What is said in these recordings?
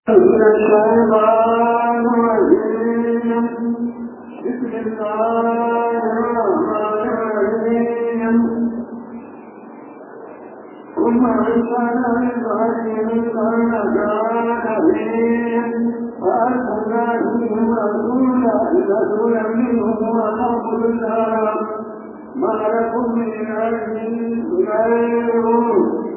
من الشيطان الرجيم بسم الله الرحمن الرحيم ثم أنزلنا من بعدهم قرنك نبيهم فأرسلنا فيهم رسولا رسولا منهم ونقول الله ما لكم من علم غيره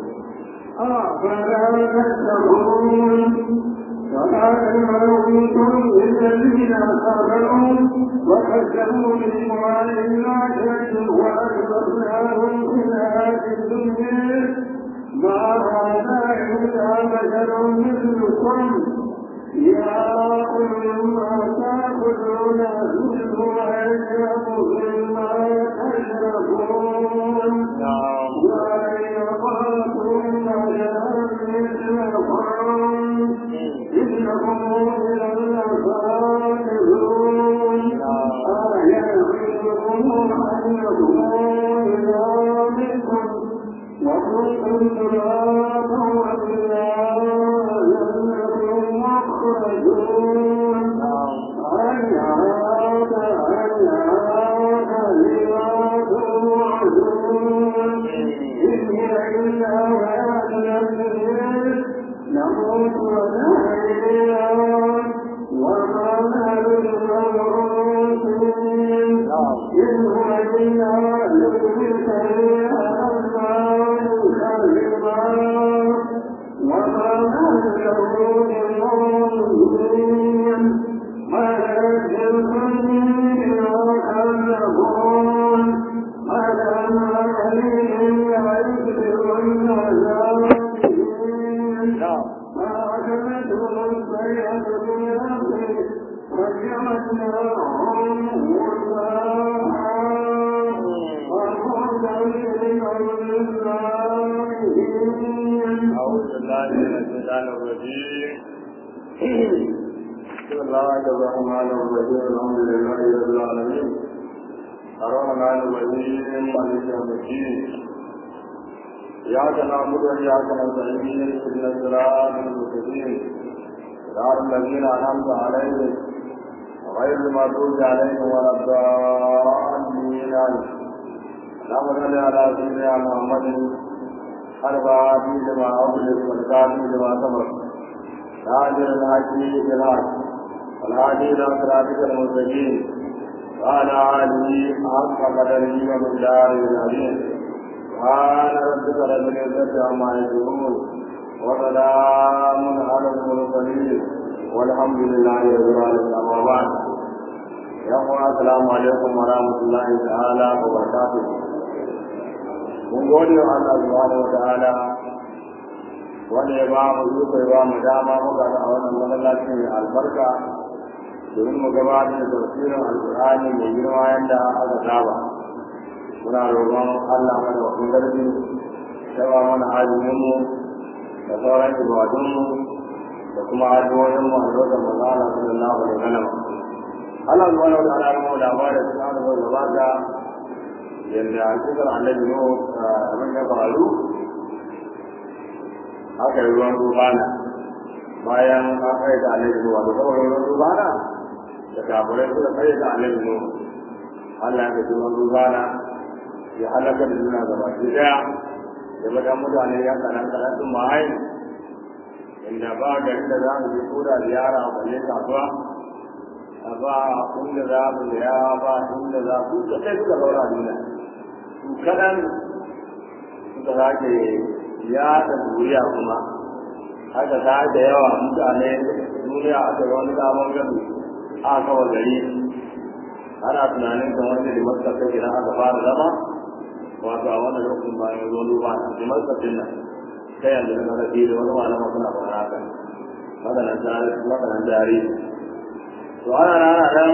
أفلا تتقون وقال الموت للذين كفروا وكذبوا بلقاء الآخرة وأكبرناهم في الحياة الدنيا ما هذا إلا بشر مثلكم يا أولي ما تأكلون منه ويشرب مما تشربون ويقاتل إنهم إلى الخالدون أيحسبهم أنهم إذا بكم وكنتم ترابا وإلى جنة مخرجون هيهات هيهات لما توعدون إن هي إلا حياتنا الدنيا نموت ونحيا وما نحن بمبعوثين إن هو إلا ذكرك للأبصار كذبا وما نحن له بمؤمنين ولكن بما كذبون ألم عليهم يعذب العذاب فأخذتهم الصيحة بنفسه وجعلناهم غثاء وبعدا للظالمين أعوذ بالله من الشيطان الرجيم بسم الله الرحمن الرحيم الحمد لله رب العالمين الرحمن الرحيم مالك يوم الدين إياك نعبد وإياك نستعين اهدنا الصراط المستقيم صراط الذين أنعمت عليهم غير المغضوب عليهم ولا الضالين اللهم صل على سيدنا محمد الفاتح لما أغلق والكافي لما سبق ناجر الحق بالحق والهادي إلى صراطك المستقيم وعلى آله حق قدره ومقداره العظيم سبحان ربك رب العزة عما يصفون وسلام على المرسلين والحمد لله رب العالمين أما بعد يوم السلام عليكم ورحمة الله تعالى وبركاته mun gode wa Allah subhanahu wa ta'ala wanda ya ba mu iko ya ba mu dama muka ga wannan masallaci mai albarka domin mu gabatar da tafsirin alqur'ani mai girma yanda aka saba muna roƙon Allah mana wakil garbi ya ba mana azumin mu da sauran ibadun mu da kuma addu'o'in mu a lokacin manzo Allah sallallahu alaihi wasallam Allah subhanahu wa ta'ala ya mu labarin da Allah gabata yadda a cikin annabi no abin ya faru aka yi ruwan rubana bayan an kai da annabi no wato kawai ruwan rubana da kafirai suka kai da annabi no Allah ya ji ruwan rubana ya halaka da juna gaba ki daya da bada mutane ya kanan kanan sun ma'ai inda ba ga inda za mu je ko da ziyara a balle kasuwa a ba inda za mu ya ba inda za ku da kai suka zaura duniya su kaɗan suka sake yaɗa duniya kuma haka ta da yawa mutane duniya aka ga wani sabon gani a kawo gari ana tunanin kan wanda da masa ta idan aka fara zama wato a wannan lokacin bayan zo duba da masa din nan ta yanzu da na rafi da wani malama suna fara haka maganan tare maganan tare to ana rana dan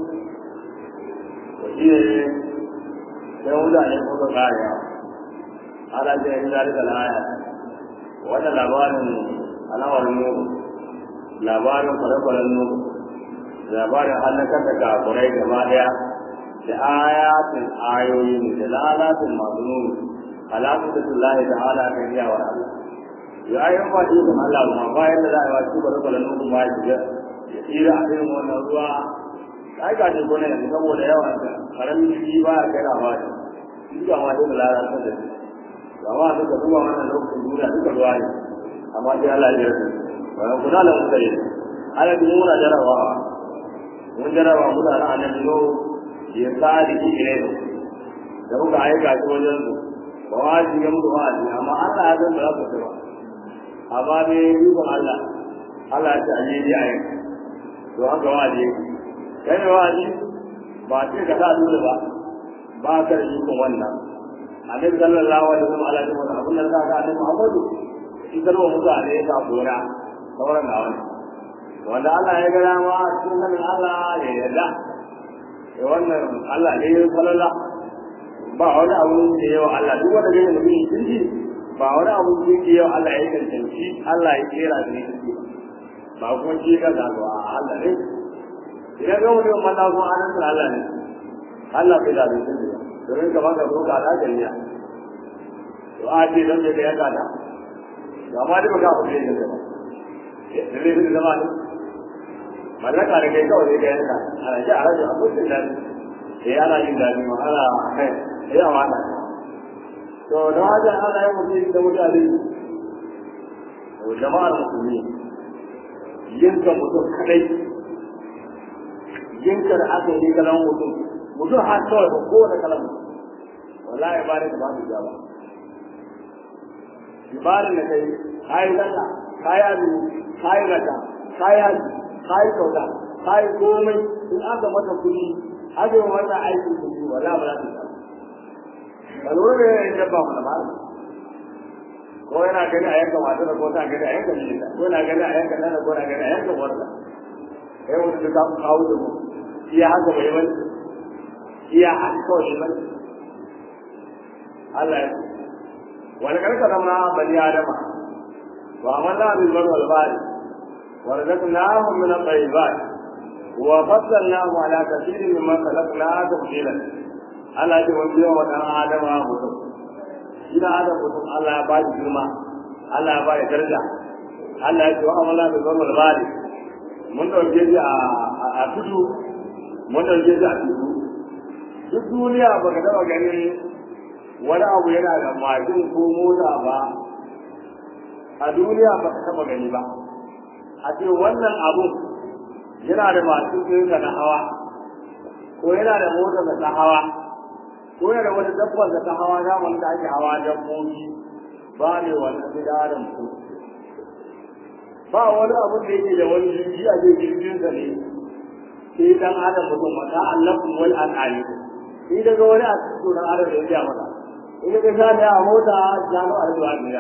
shi ne sai mutane ko ka kare ala ce in da rika laya wannan labarin alawar mu labarin kwale-kwalen mu labarin halakar da kafurai gaba daya da ayatin ayoyi ne da lalatin masu nuni alaƙar da Allah ta'ala kan iyawar Allah ya yi ba shi da Allah ma bayan da za a yi wa shi ba da kwalan nufin ba shi ya tsira a irin wannan ruwa ai ga shi gona yanzu saboda yawan da karamin shi ba ya kai na ba shi shi ga ma dole lalata da shi ga ma duka zuwa wannan lokacin duniya duka ruwa ne amma sai Allah ya yarda wannan kuna da muka yi ala bi muna jarabawa mun jaraba mutane annabi no ya sadi ki ne da muka aika shi wajen su ba wa shi ga mutu wa'azi amma Allah ya san ba za su ba amma ne yi ba Allah Allah ya ce a yi ya yi to haka wa'azi kai ne wa'azi ba ce ka sa dole ba ba ka da ikon wannan annabi sallallahu alaihi wasallam ala jama'a abun da ka ga annabi Muhammadu shi kalwa mutane ya sa gona sauran na wani wanda Allah ya ga dama cikin sanin Allah ya yarda ya wannan Allah ne ya falala ba wani abu da yawa Allah duk wanda gani mutum sun ji ba wani abu da yake yawa Allah ya cancanci Allah ya kera da ne ba kuma shi ka zaɓa a Allah ne idan ga wani wanda kuma anan sun Allah ne Allah bai zaɓe sun ji domin kamar ka zo ka da jami'a to a ce don bai ga yanka ta ga ma dai ba ka abu da yanka ba da ne zama ne mallaka da kai kawai zai ga yanka ana ji a rage a kusa da sai ana yin daɗi ma ana kai sai a wata to da wajen ana yin mutum da mutane to jama'ar musulmi yanka mutum kadai yanka da aka yi kalan mutum mutum har kawai ba kowane kalan mutum wallahi ba da ba su ja ba ibarin da kai kayi zalla kayi azumi kayi raka kayi haji kayi kyauta kayi komai in aka mata kuɗi aka yi mata aikin kuɗi wala ba za ta samu ba lura da yanayin dabba mana ba ko yana gani a yanka matar ko ta gani a yanka mijinta ko yana gani a yanka nana ko na gani a yanka uwarsa sai mutum da ka kawo da mu iya haka bai bane iya haka kawai bane Allah ya wani karka zama bani adama وعملنا بالبر والبحر ورزقناهم من الطيبات وفضلناهم على كثير مما خلقنا تفضيلا Allah ce wani yawa ɗan Adama mutum, shi na Adam mutum Allah ya ba shi girma, Allah ya ba shi daraja, Allah ya ce wa amala da zuwa bari, mun ɗauke shi a tudu, mun ɗauke shi a tudu. Duk duniya ba ka taɓa ganin wani abu yana da mashin ko mota ba, a duniya ba ka taɓa gani ba a ce wannan abun yana da masu ɗinka na hawa ko yana da motar da ta hawa ko yana da wani dabbar da ta hawa na wanda ake hawa dabbobi ba ne wani gida da mutum ba wani abun da yake da wani jirgi a ce jirginsa ne sai dan adam mutum mata allafin wal al'ali sai daga wani a cikin sunan adam da ya mata in ka sha ne a mota jano a zuwa ne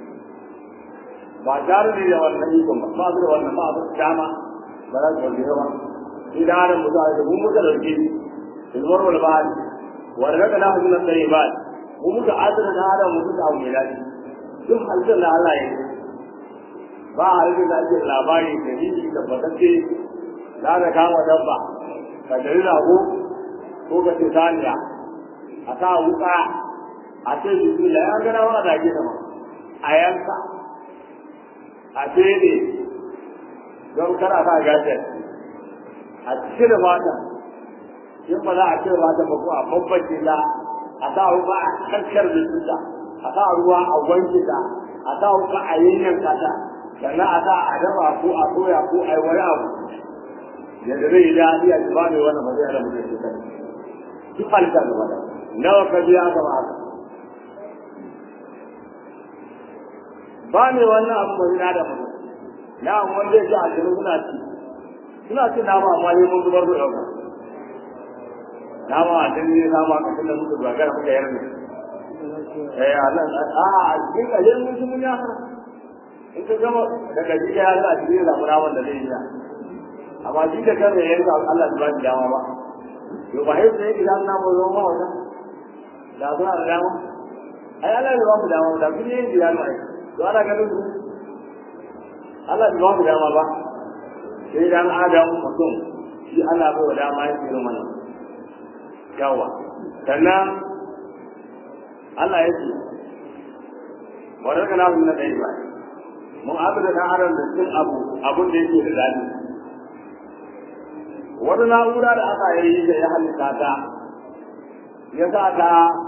ba tare da da wannan ikon ba ba su da wannan ba su dama ba za su warke ba shi da adam mutu a mun muka dauke ilmar wal ba'ad wa daga na hujjar sai ba mun muka adana da adam mutu da abu mai daɗi duk halittar da Allah ya yi ba halittar da ake labari da ni da batacce za ka kama dabba ka dari rago ko ka ce saniya a sa wuka a ce bismillah ya gana wa da ke sama a yanka a fere don kar a sa gashin a cire mata in ba za a cire mata ba ko a babbace ta a sa ruwa a kankar da a sa ruwa a wanke ta a sa wuka a yanyanka ta sannan a sa a dafa ko a soya ko a yi wani abu yadda zai yi daɗi a ba mai wannan ba zai hada mutum shi kai duk halitta gaba da nawa ka biya gaba haka ba ne wannan abu ba zina da mutum na wanda zai ci ashirin suna ci suna ci nama amma ne mun zubar da ɗauka nama a cikin ne nama ka tunda muka dogara muka yar ne eh a nan a a cikin kaje mun ci mun ya fara in ka gama daga jiya ya za a cikin zamu naman da zai yi amma shi da kan ya yanka Allah ya ba shi dama ba to ba sai sai idan na mu zo ma wannan da suna da dama ai Allah ya ba mu dama da kun yi jiya mai to ana ganin su Allah bai ba mu dama ba sai dan adam mutum shi ana bai wa dama ya tsira mana yawa sannan Allah ya ce wadda na mun da ba mun abu da ɗan adam da cin abu abun da yake da daɗi wata na'ura da aka yi da ya halitta ta ya sa ta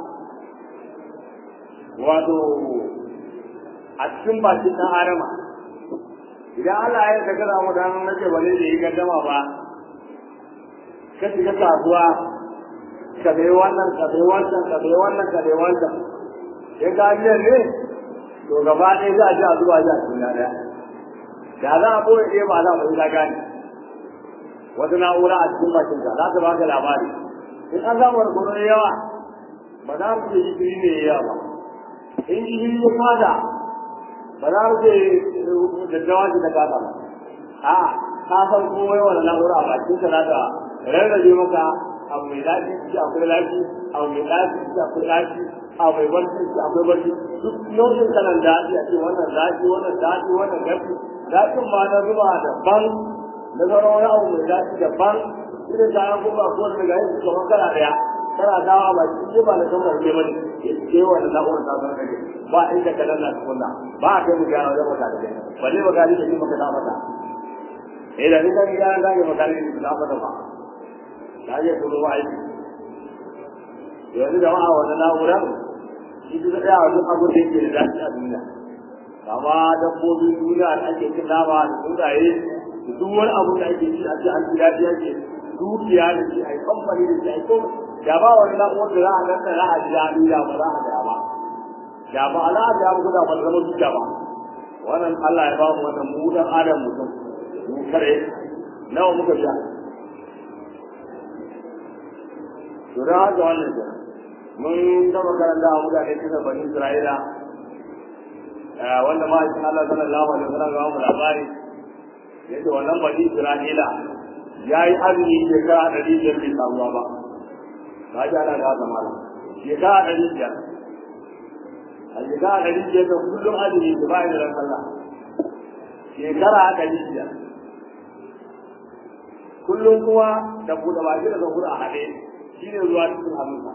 wato a cikin bakin ɗan adama idan Allah ya ka gaza mu dan nake ba zai yi gaddama ba ka shiga kasuwa ka bai wannan ka bai wannan ka bai wannan ka bai wannan sai ka ji ne to gaba ɗaya za a ji a zuwa ji a cikin ɗaya da za a boye ɗaya ba za mu yi gane wata na'ura a cikin bakin ka za ta baka labari in an samu barkono da yawa ba za mu ce jikiri ne yawa ba in jikiri ya fada ba za mu ce daddawa ce ta kasa ba a ka san komai wani na'ura a bakin ka za ta rarrabe maka abu mai daɗi shi akwai lafi abu mai daɗi shi akwai lafi abu mai barci shi akwai barci duk nau'in kalan daɗi a ce wannan zafi wannan daɗi wannan gafi daɗin ma na zuba daban na sauran wani abu mai daɗi daban irin kayan kuma ko da daga yin kamar kala ɗaya kana dawa ba shi ba na kamar ne bane ya ce wannan na'urar ta zama kake ba inda ka danna tukunna ba a kai mu gyara wajen mata da kai ba zai magani da shi maka ta mata eh da ni kan gyara da ke magani da ta mata ba ta je turo ba aiki yanzu jama'a wannan na'urar shi duk ɗaya wajen abin da yake da daɗi a duniya amma dabbobin duniya da ake cin nama da tsuntsaye da duk wani abu da ake ci a ce an ji daɗi ake dukiya da shi a yi kamfani da shi a yi komai da ba wani na'urar da za a nan da za a ji daɗi da ba za a gaya ba da ba ala da ya buga ba zama dukiya ba wannan Allah ya ba mu wannan mu dan adam mutum mu kare nawa muka sha to da haka wannan kenan mun taba karanta a mutane kisa bani Isra'ila wanda ma shi Allah sallallahu alaihi wasallam ga mu labari yace wannan bani Isra'ila yayi azumi shekara ɗari biyar bai samuwa ba ba ji ana da haka mala shekara ɗari biyar a shekara ɗari biyar da kullum azumi da ba da sallah shekara ɗari biyar kullum kuma da buɗe baki da zaura a haɗe shi ne zuwa cikin hannunsa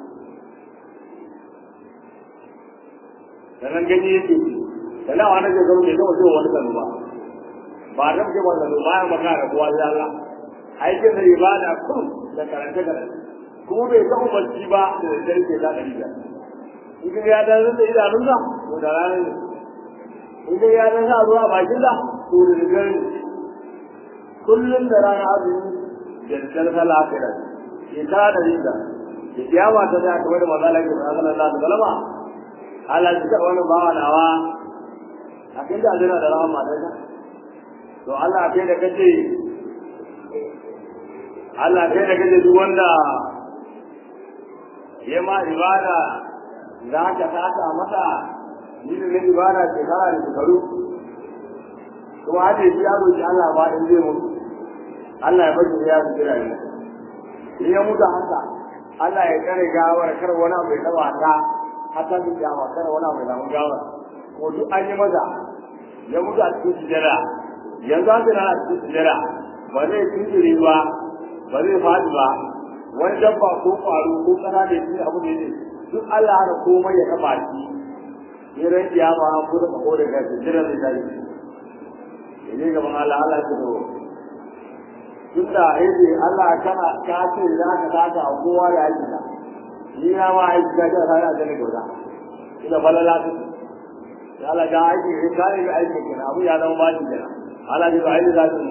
sannan gani yake ci sannan wani ke zama bai gama cewa wani kanu ba ba da ke ba kanu bayan maka da kowa sai Allah aikin da ibada kun da karanta karanta kuma bai ga umarci ba da daddare ke da ɗari biyar in ka ya dan da idanunsa to da rana ne in ka ya dan sa ruwa bakin da to da daddare ne kullum da rana azumi da daddare sallah aka yi shekara da rinda da kiyama ta da kamar da manzo Allah ya sallallahu alaihi wasallam Allah ya tsara wannan bawa nawa a kai da aljanna da rahama da ka to Allah kai da kace Allah kai da kace duk wanda ya ma ibada za ka saka masa ni da ibada shekara da shekaru kuma hade shi ya roki Allah ba in zai mutu Allah ya bari ya jira ni in ya mutu haka Allah ya kare gawar kar wani abu ya taba ta hata da kyawa kar wani abu ya samu gawar ko duk an yi maza ya mutu a cikin sujada yanzu an tana a cikin sujada ba zai tunjiri ba ba zai faɗi ba wani dabba ko ƙwaro ko ƙasa da shi abu ne duk Allah hana komai ya taba shi ne ran kiyama an fura ka ko daga sujada zai tashi ne gaban Allah Allah ya fito tunda yake Allah kana ka ce za ka taka a kowa da aiki ka ni na ma aiki ka ta sai a gane gauda ina balala ta ya Allah ga aiki ne ka yi aiki kenan abu ya zama bashi kenan Allah ya ba aiki za su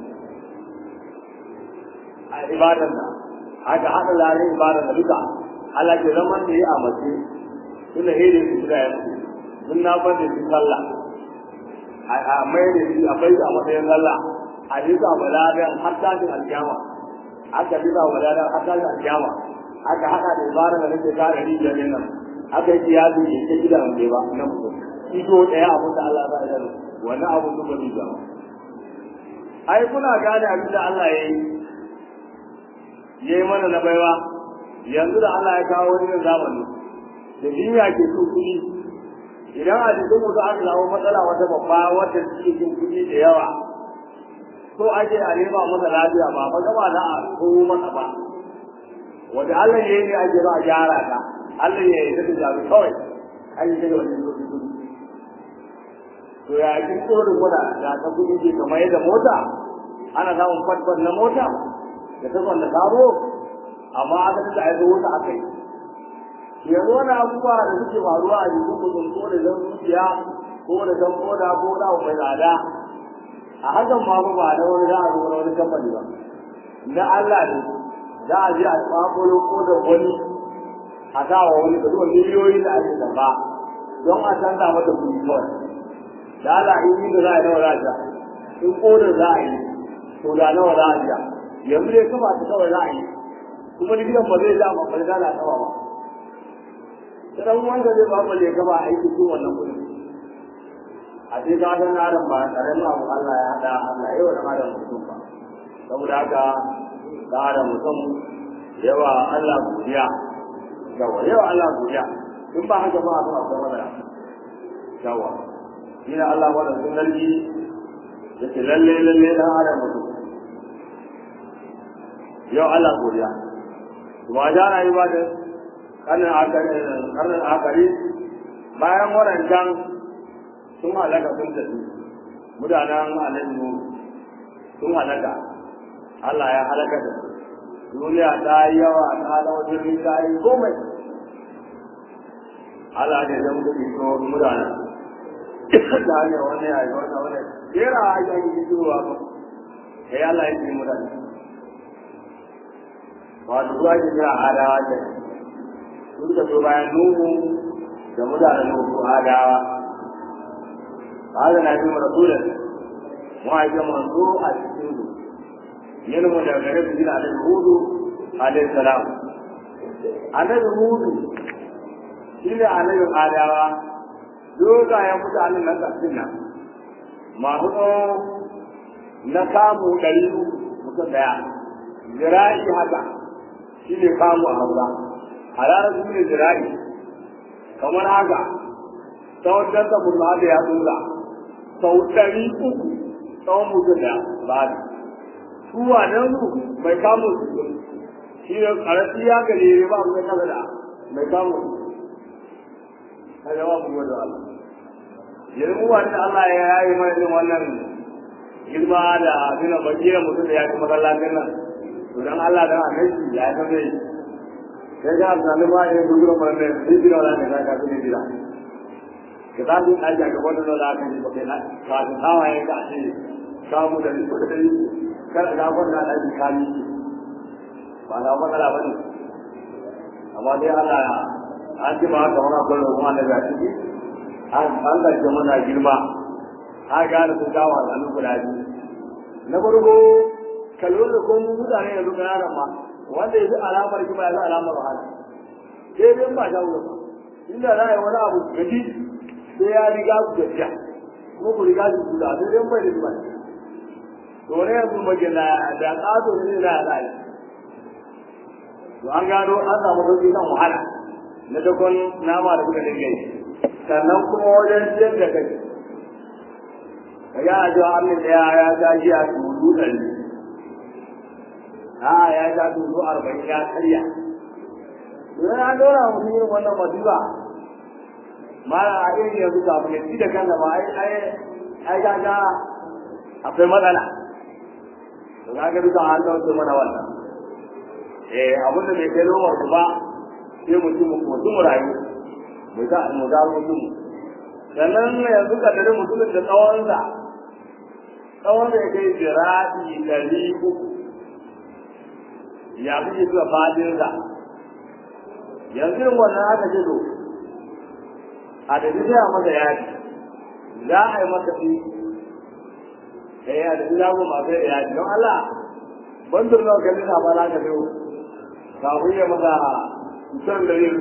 a ibadan da haka hada lalai ibadan da duka Allah ke zaman da yi a mace tunda hede su da ya mutu mun na bar da shi sallah a mai da shi a bai a matsayin sallah a bisa balagan har tashin alkiyama aka bisa balagan har tashin alkiyama aka haɗa da ibara da nake kare rijiyar nan aka yi kiyasi ne ta gida wanda ba na mutum ido ɗaya abin da Allah za a yi wannan abin da ba zai zama ai kuna gane abin da Allah ya yi ya yi mana na baiwa yanzu da Allah ya kawo wani zamani da duniya ke so kuɗi idan a jikin mutu aka samu matsala wata babba wata cikin kuɗi da yawa so ake a nema masa lafiya ba ba gaba da a ko masa ba wanda Allah ya yi ne ake ba a gyara ta Allah ya yi ta jabi kawai an yi daga wani lokaci to ya kin tsoro kuna da ta kudi ke kamar yadda mota ana samun fatfat na mota da ta da sabo amma aka ta aizo wata akai yanzu wani abubuwa da suke faruwa a jikin mutum ko da zan zuciya ko da zan koda ko da mai tsada a hakan ma ba da wani za a zo wani kamfani ba na Allah ne za a je a kwakwalo ko da wani a sa wa wani da zuwa miliyoyi da ake zamba don a canza mata kuɗi kawai da Allah in yi da za a yi nawa za a ja in kodin za a yi to da nawa za a ja yanzu dai kafa ta kawai za a yi kuma likitan ba zai ja ba ba da kafa ba dan wanda zai ba mu leka ba aiki cikin wannan kuɗi a ce ka san adam ba karamin abu Allah ya hada Allah yau da adam mutum ba saboda haka da adam mutum yawa Allah godiya yawa yawa Allah godiya in ba haka ba a zuwa akwai matsala yawa shi ne Allah wanda sun lalli yake lalle lalle dan adam mutum yau Allah godiya kuma jana yi ba da karnin akari bayan waɗancan sun halaka sun tafi mutanen alayyu sun halaka Allah ya halaka da duniya ta yi yawa ta zama jirgin ta yi komai Allah ne zan gudu ko mutanen da hanyar wani ya yi wani wani kera a yi yi zuwa ba sai Allah ya ce mutane wato zuwa ke kira adawa ke sun ka so bayan nuhu da mutanen nuhu adawa haka na bi rasulun mu aike manzo a cikin su yin mu daga gare su gina alaihi hudu alaihi salam annabi hudu shi ne annabin adawa dogayen mutanen na ƙarfin nan masu na kamu ɗari mutum ɗaya zira'i haka shi ne kamu a hausa a ranar su ne zira'i kamar haka tsawon danta mutum haka ya tsula sau ɗari uku tsawon mutum ɗaya ba da su wannan su mai kamun su shi ne ƙarfi ya gare ba mai kasa da mai kamun su kai yawa mu da Allah yanzu wanda Allah ya yayi mana irin wannan girma da nuna bakira mutum da ya ci masallacin nan to dan Allah dan annabi ya san dai sai ga tunanin ma ya gudu mun da shi da wannan da ka fi dira ka ta duk aja ga wannan da aka yi ba kai na ka ta tawa ya ka ce ka mu da ni da ni kar ga wannan da ji kami ba na matsala bane amma dai Allah an ji ma haka wani akwai roƙon Allah ya ciki an an gaje mana girma a gane sun kawo al'adu guda biyu na farko kalon da kuma mutane yanzu ƙananan ma wanda ya fi alamar kima ya fi alamar wahala sai dai ba ta wuce inda za a yi wani abu gaji sai ya riga ku gajiya kuma ku riga ku guda sai dai bai da kima to ne yanzu magana da ƙato ne na za a yi to an gano an samu sauƙi kan wahala na dakon nama da kuka dinga yi sannan kuma wajen ciyar da kai ka ga a jiwa amin da ya ja ji a tulu ɗari a ya ja tulu arba'in ya karya idan an dora mutum irin wannan masifa mara a irin yanzu kafin ya ci da kansa ba ai ai ai ga ga akwai matsala to ga ga duka an dauke mana wannan eh abinda bai kai lomar ku ba sai mutum mutum rayu mu ga mu ga mutum sannan yanzu ka dare mutumin da tsawonsa tsawon da ya kai jira'i ɗari uku ya fi zuwa fadinsa yanzu yin wannan aka ce to a da sai a masa yaji za a yi masa fi eh a da zamu masu yaji don Allah bandur nawa kalli na ba za ka biyo kafin ya masa kusan da yin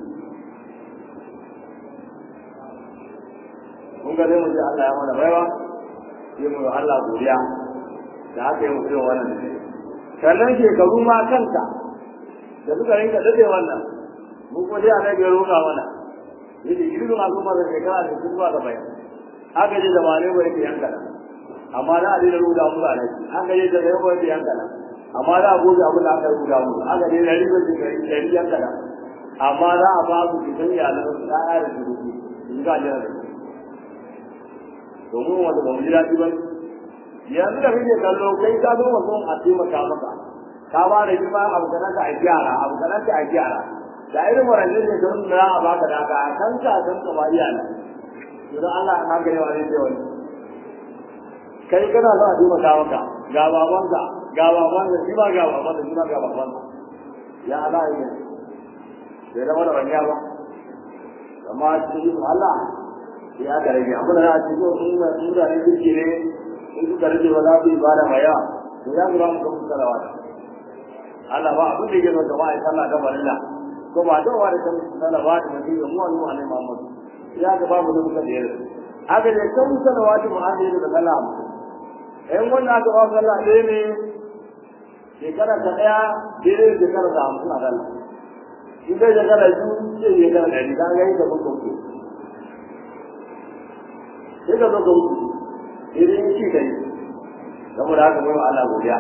kun ga zai mu ce Allah ya mana baiwa sai mu Allah godiya da aka yi mutum wannan ne sannan shekaru ma kanta da suka rinka dade wannan mu kuma dai annabi ya roƙa mana yace irin al'umma da shekara da su zuwa gaba aka je da mare bai ta yanka amma da a da ruda mu da aka je da yau bai ta yanka amma da a goge abin da aka ruda mu aka je da riba da dari yanka amma za a ba su cikin iyalan da ya da su in ga jira da domin wanda ba mu ji daɗi ba yanzu da kake kallo kai ka zo mutum a taimaka maka ka ba da shi ba abu kanan ka a gyara abu kanan ka a gyara da irin warannin ne don na a baka da ka kan ka san ka mariya ne idan Allah na gare wa ne sai wani kai kana za a taimaka maka ga babanka ga babanka shi ba ga babanka shi ba ga babanka ya Allah ya bai zama da wani ba amma cikin Allah ya ga rage abin da a cikin sunna sunna ne kirki ne in suka rage ba za su yi bada mai yawa to ya zura mu kuma salawa Allah ba abin da yake zo gaba ya sallah da barilla ko ba da wa da kan salawa da mutum ya mu annu annabi Muhammad ya ga babu da muka da yare aka da kan salawa da mu'amala da sallah in wannan aka ba sallah ɗaya ne shekara ta ɗaya daidai shekara da hamsin a sallah in dai shekara biyu sai shekara ɗari ka ga yadda muka wuce sai ka zo ka wuce idan ci kai saboda haka bai wa Allah godiya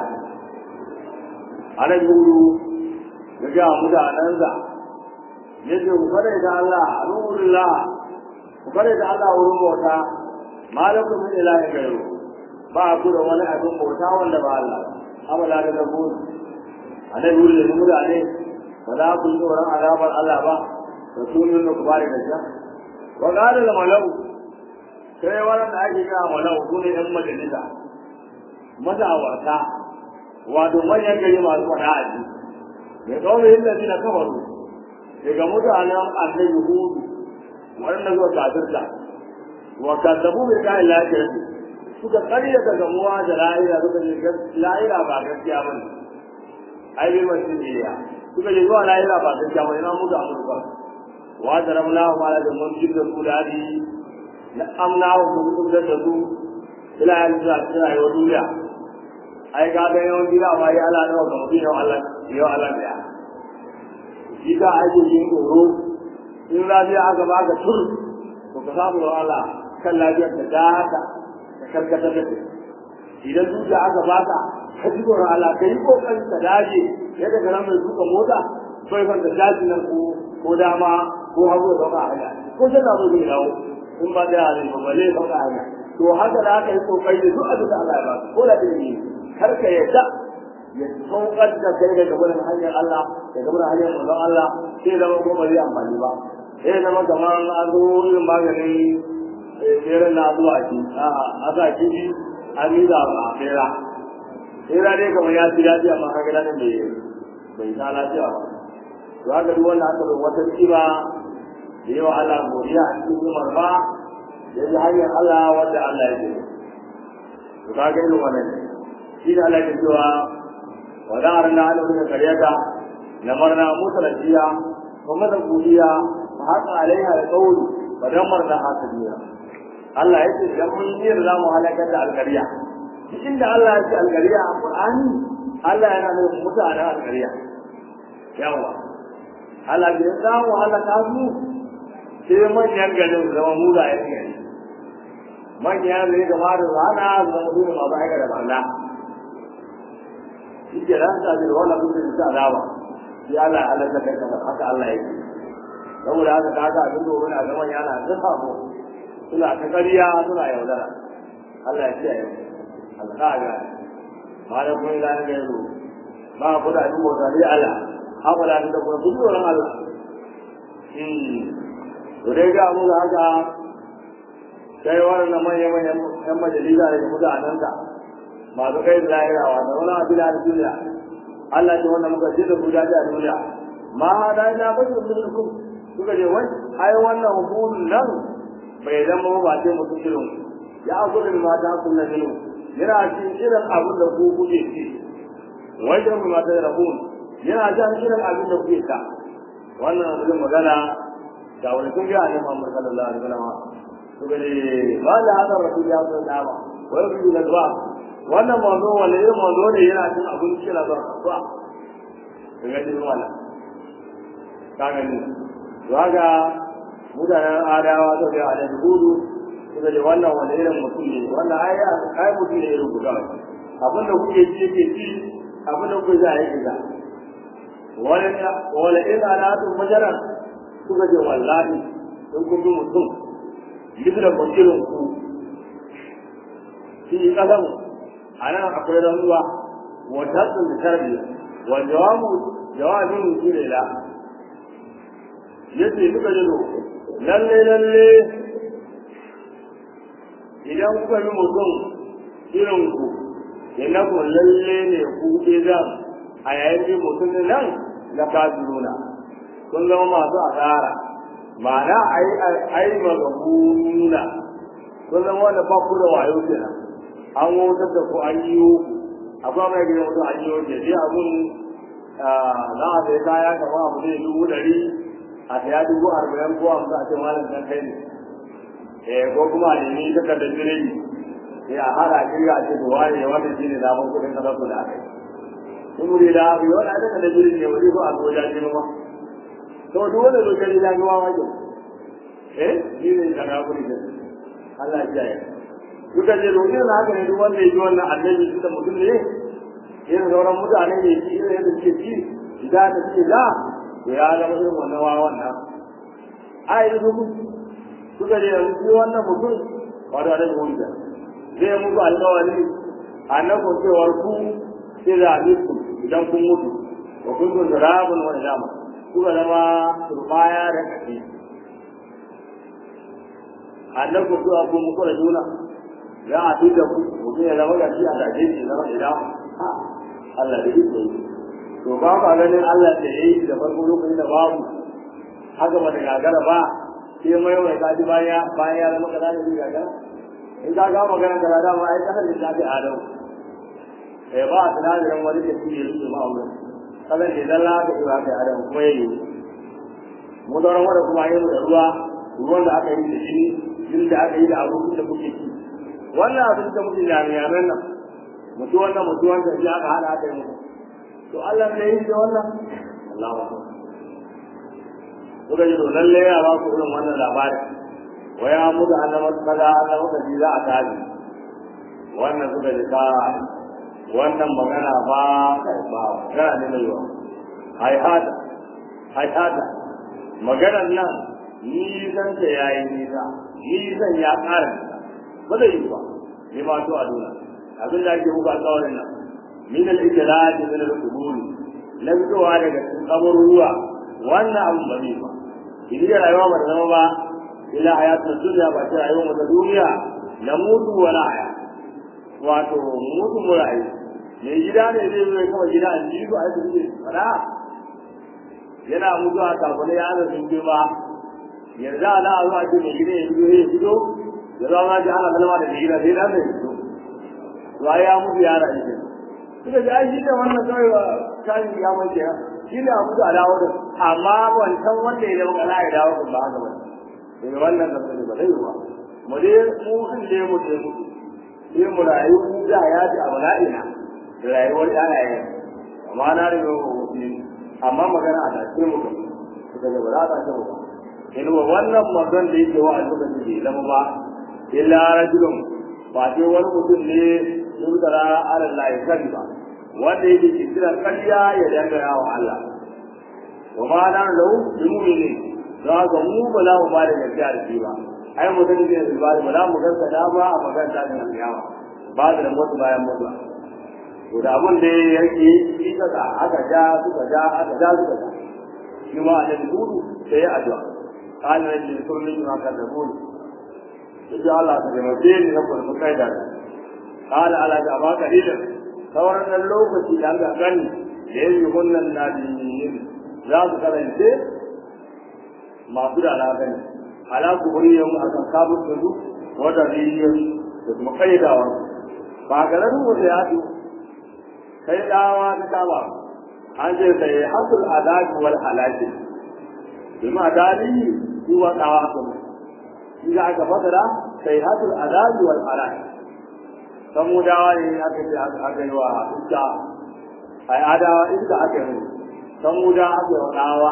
anan yuru ya ga mutanen sa yace ku kare da Allah alhamdulillah ku kare da Allah wurin bauta malakum min ilahi gairu ba ku da wani abin bauta wanda ba Allah amala da rabu anan yuru da mutane ba za ku yi tsoron azabar Allah ba rasulun da ku bari da shi wa qala al malau sai wannan da ake kira malau su ne ɗan majalisa mazawarta wato manyan gari masu faɗa a ji mai kawai yin lafi na kafaru daga mutanen annabi hudu waɗanda zuwa kafirta wa kazzabu bai kayan lafiyar suka karya ta gamuwa da la'ira suka ce la'ira ba gaskiya ba ne ai bai masu iya suka ce zuwa la'ira ba gaskiya ba ne na mutu amurka wa da ramla wa da mun da su da na amna wa mun kudar da su ila yanzu a cikin rayuwar duniya ai ga ga yawan gida ba ya Allah nawa ga mutum yau Allah yau Allah da shi ka ake yin tsoro in lafiya aka baka tur to ka samu da Allah kan lafiyar ka da haka ka karkata da idan dukiya aka baka ka ji tsoron Allah ka yi kokarin ka dace yadda ka mai duka mota bai ban da daji nan ko ko dama ko hagu da ba hanya ko sai na zo da dawo in ba da hali ba balle ba ka hanya to haka da aka yi kokari da duk abin da Allah ya ba ko da ilimi kar ka yadda ya saukar da kai daga gurin hanyar Allah daga gurin hanyar manzon Allah sai zama ko ba zai amfani ba sai zama kamar an zo irin maganin tseren na zuwa ci a sa kifi an yi da a tsera tsera dai kamar ya ci daɗi amma kaga da nan bai bai sa lafiya ba to haka duk wanda aka bai wata kima da yawa Allah godiya a cikin umar ba ya ji hanyar Allah wanda Allah ya ce to kaga irin wannan shi da Allah ke cewa wa da arna ala min qaryata lamarna mutalatiya wa madan qudiya fa haka alaiha alqawl fa damarna hasadiya Allah ya ce idan mun yi za mu halakar da alƙarya cikin da Allah ya ce alƙarya a Qur'ani Allah yana nufin mutanen alƙarya yawa Allah bai za mu halaka su sai manyan garin zama mugayen gari manyan zai gama da rana zama su ne masu aika da barna shi ke ran ta da wannan mutum da azaba sai Allah ya halaka kai kamar haka Allah ya ce saboda haka kaga abin da wani a zaman yana da sabo suna ta ƙarya suna yaudara Allah ya ce yau Allah ta ga ba da kun ga ne zo ba ku da duk wata ne Allah haka da da kuma duk wurin Allah hmm to dai ga mu haka sai wannan manyan manyan yan majalisa da mutanen ka masu kai da lahira wa da wani abin da duniya Allah ce wannan muka ce da ku da a duniya ma da ina ba su minkum suka ce wai ai wannan hukumin nan bai zama ba sai mutum irin ya gudu mata kunna minu yana cikin irin abin da ku kuke ci wajen mata da rabun yana jan irin abin da kuke ta wannan zai magana da wani kun ga ne Muhammad sallallahu alaihi wasallam to gane ba da hada rasul ya zo da ba wai ku da ba wannan manzo wanda irin manzo ne yana cin abin kira da ba daga cikin wannan kaga ni to mutanen adawa ta ga da hudu suka ce wannan wanda irin mutum ne wannan ai ai mutum ne irin guda abin da kuke ci yake ci abin da kuke za a yi ga wala wala in alatu majaran suka ce wallahi in kun bi mutum yadda da irin ku shi kasan a nan akwai rantsuwa wata tsun da tarbiya wa jawabu jawabin shi ne la yace duka jiro lalle lalle idan kuka yi mutum irin ku innakum lalle ne ku idan a yayin da mutum nan la kafiruna kun zama masu asara ma'ana ai ai magabuna kun zama wanda ba ku da wayo kenan an wutar da ku an yi akwai mai gidan mutum an yi ke sai abun za a sai kaya kamar abu ne dubu ɗari a saya dubu arba'in ko hamsin a ce malam kan kai ne eh ko kuma a nemi takardar jirgi sai a hada kirga a ce to wani wannan shi ne damar kuɗin kasar su da aka yi in wuri da abu yawan a takardar jirgi ne wuri ko a zo jaji ma to duk wanda zo jaji jaji ma ma eh shi ne da na kuri da Allah ya yi duka je domin na haka ne duk wanda ya ji wannan annabi shi da mutum ne irin sauran mutane ne shi irin yadda suke ci shiga da suke da to ya zama irin wannan wawan nan a yi su suka je yanzu shi wannan mutum wato a daga wanda zai muku alkawari annabin cewar ku ila mitu idan kun mutu wa kun kun turabun wani dama kuka zama turbaya da kashi annabin zuwa kun muku da juna za a fi da ku mutum ya zama gashi a gaje shi zama idan Allah da iko yi to ba ka ganin Allah da yayi da farko lokacin da babu haka ba da gagara ba sai mai mai kaji baya bayan ya zama kaza da shi gagara in ka ga magana kaza da ma ai kasar da ta fi adam eh ba a tunanin wani da shi ne su ma wurin kasar da zalla da shi ba adam kuma yayi mu da wanda kuma yayi da ruwa ruwan da aka yi da shi jin da aka yi da abubuwan da kuke ci wannan abin da muke jami'an nan mutu wannan mutu wanda shi aka hada aka yi to Allah ne yi da wannan Allahu akbar kuka ji to lalle ya ba ku irin wannan labarin wa ya mutu annaba kaza Allah muka ji za a tabi wannan suka ji ka wannan magana ba ba magana ne mai yawa ai hada ai hada maganar nan ni zan ta yayi nisa ni zan ya ƙara ba zai yi ba ni ma to a duna abin da ake muku alƙawarin nan min al-ijlal min al-qubul na fitowa daga cikin kaburuwa wannan abu ba ne ba idan rayuwa ba ta zama ba ila hayatul dunya ba ta rayuwa ta duniya na mutu wala haya wato mutu mu rayu me gida ne zai zo kawai gida an ji ba ai su fara yana mutuwa kafin ya da sun ba yanzu ana a zuwa ce mai gida ya fito ya fito ya zama ji ana kalma da gida sai dan da ya fito to ai ya mutu ya rayu ke suka ji ai shi ne wannan kawai ba kan ya mace shi ne a mutu a dawo da amma wancan wanda ya zama kana ya dawo ba haka ba daga wannan da ba zai yi ba mu dai mu sun je mu je mu sai mu rayu da ya ji a bala'ina da rayuwar yanayi amma na riga amma magana a tace mu kan suka ga ba za ta ce mu ba in wa wannan magan da yake wa albuka ce zama ba illa rajulun ba ce wani mutum ne yuzara ala Allah ya sani ba wanda yake kiran ƙarya ya dangana wa Allah wa ma na lahu bi mu'minin za ga mu ba za mu ba da gaskiya da shi ba ai mu sani ne ba ba za mu ganka da ba a magana da kiyama ba da mutu bayan mutuwa to da abun da yake shi kaga aka ja suka ja aka ja suka ja shi ma da dudu sai ya addu'a قال رجل كل ما كذبون إذا الله تجمعين نقول مكيدا قال على جابا قليلا sauran lokaci da aka gani da ya yi wannan nadiyin za su karance masu da na gani ala ku buri yau a kan kabin da su wata riyar da kuma kaidawa ba ga nan wata ya ce kai dawa ta kama an ce sai hasul adabi wal halaki domin adali shi wa dawa kuma shi da aka fasara sai hasul adabi wal halaki samudawa ne aka ce aka yi wa iska ai adawa iska aka yi samuda aka yi wa dawa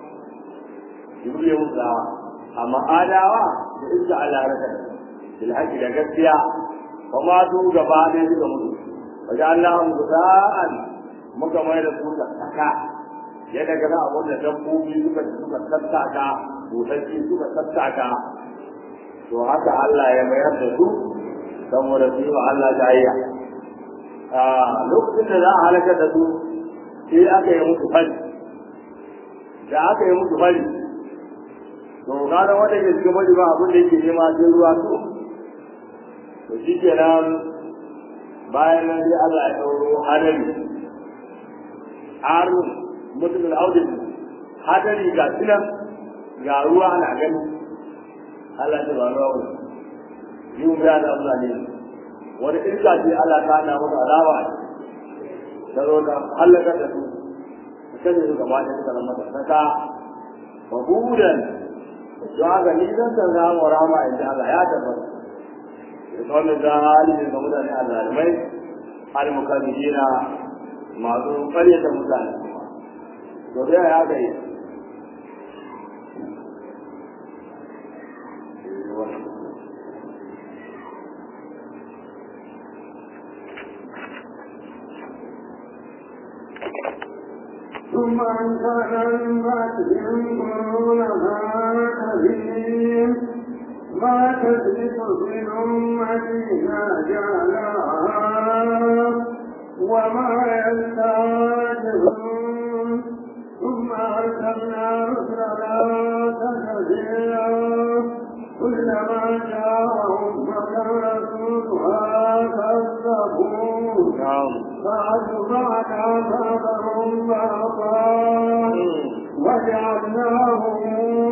jibril ya musu dawa amma adawa da iska Allah ya raka bil haqqi da gaskiya fa ma su gaba ne suka mutu wajen Allah mu sa'an muka mai da su da saka yadda ga abun da dabbobi suka suka tattaka busassi suka tattaka to haka Allah ya mayar da su saboda su yi wa Allah jayayya a lokacin da za a halakar da su sai aka yi musu fari da aka yi musu fari to gane wanda ke cikin fari ba abin da yake nema sai ruwa su to shi kenan bayan nan sai Allah ya ɗauro hadari harun mutum al'audin hadari ga sinan ga ruwa ana gani Allah ya ba ruwa wani yi mu da Allah ne wani irka ce Allah ta na masa alawa ta zo da halaka da su kan yi gaba da suka zama da saka wa budan don haka ni zan san samu rama inda Allah ya tabbata da wannan da hali ne ga mutane a zalimai al-mukallidina masu ƙaryata mutane to da ya ga yi ثم أنشأنا من بعدهم قرونها كثير ما تسبق في الأمة جعلها وما يستعجلون ثم أرسلنا رسلنا كثيرا كلما جاءهم رسولها كذبوه فأتبعنا بعضهم بعضا وجعلناهم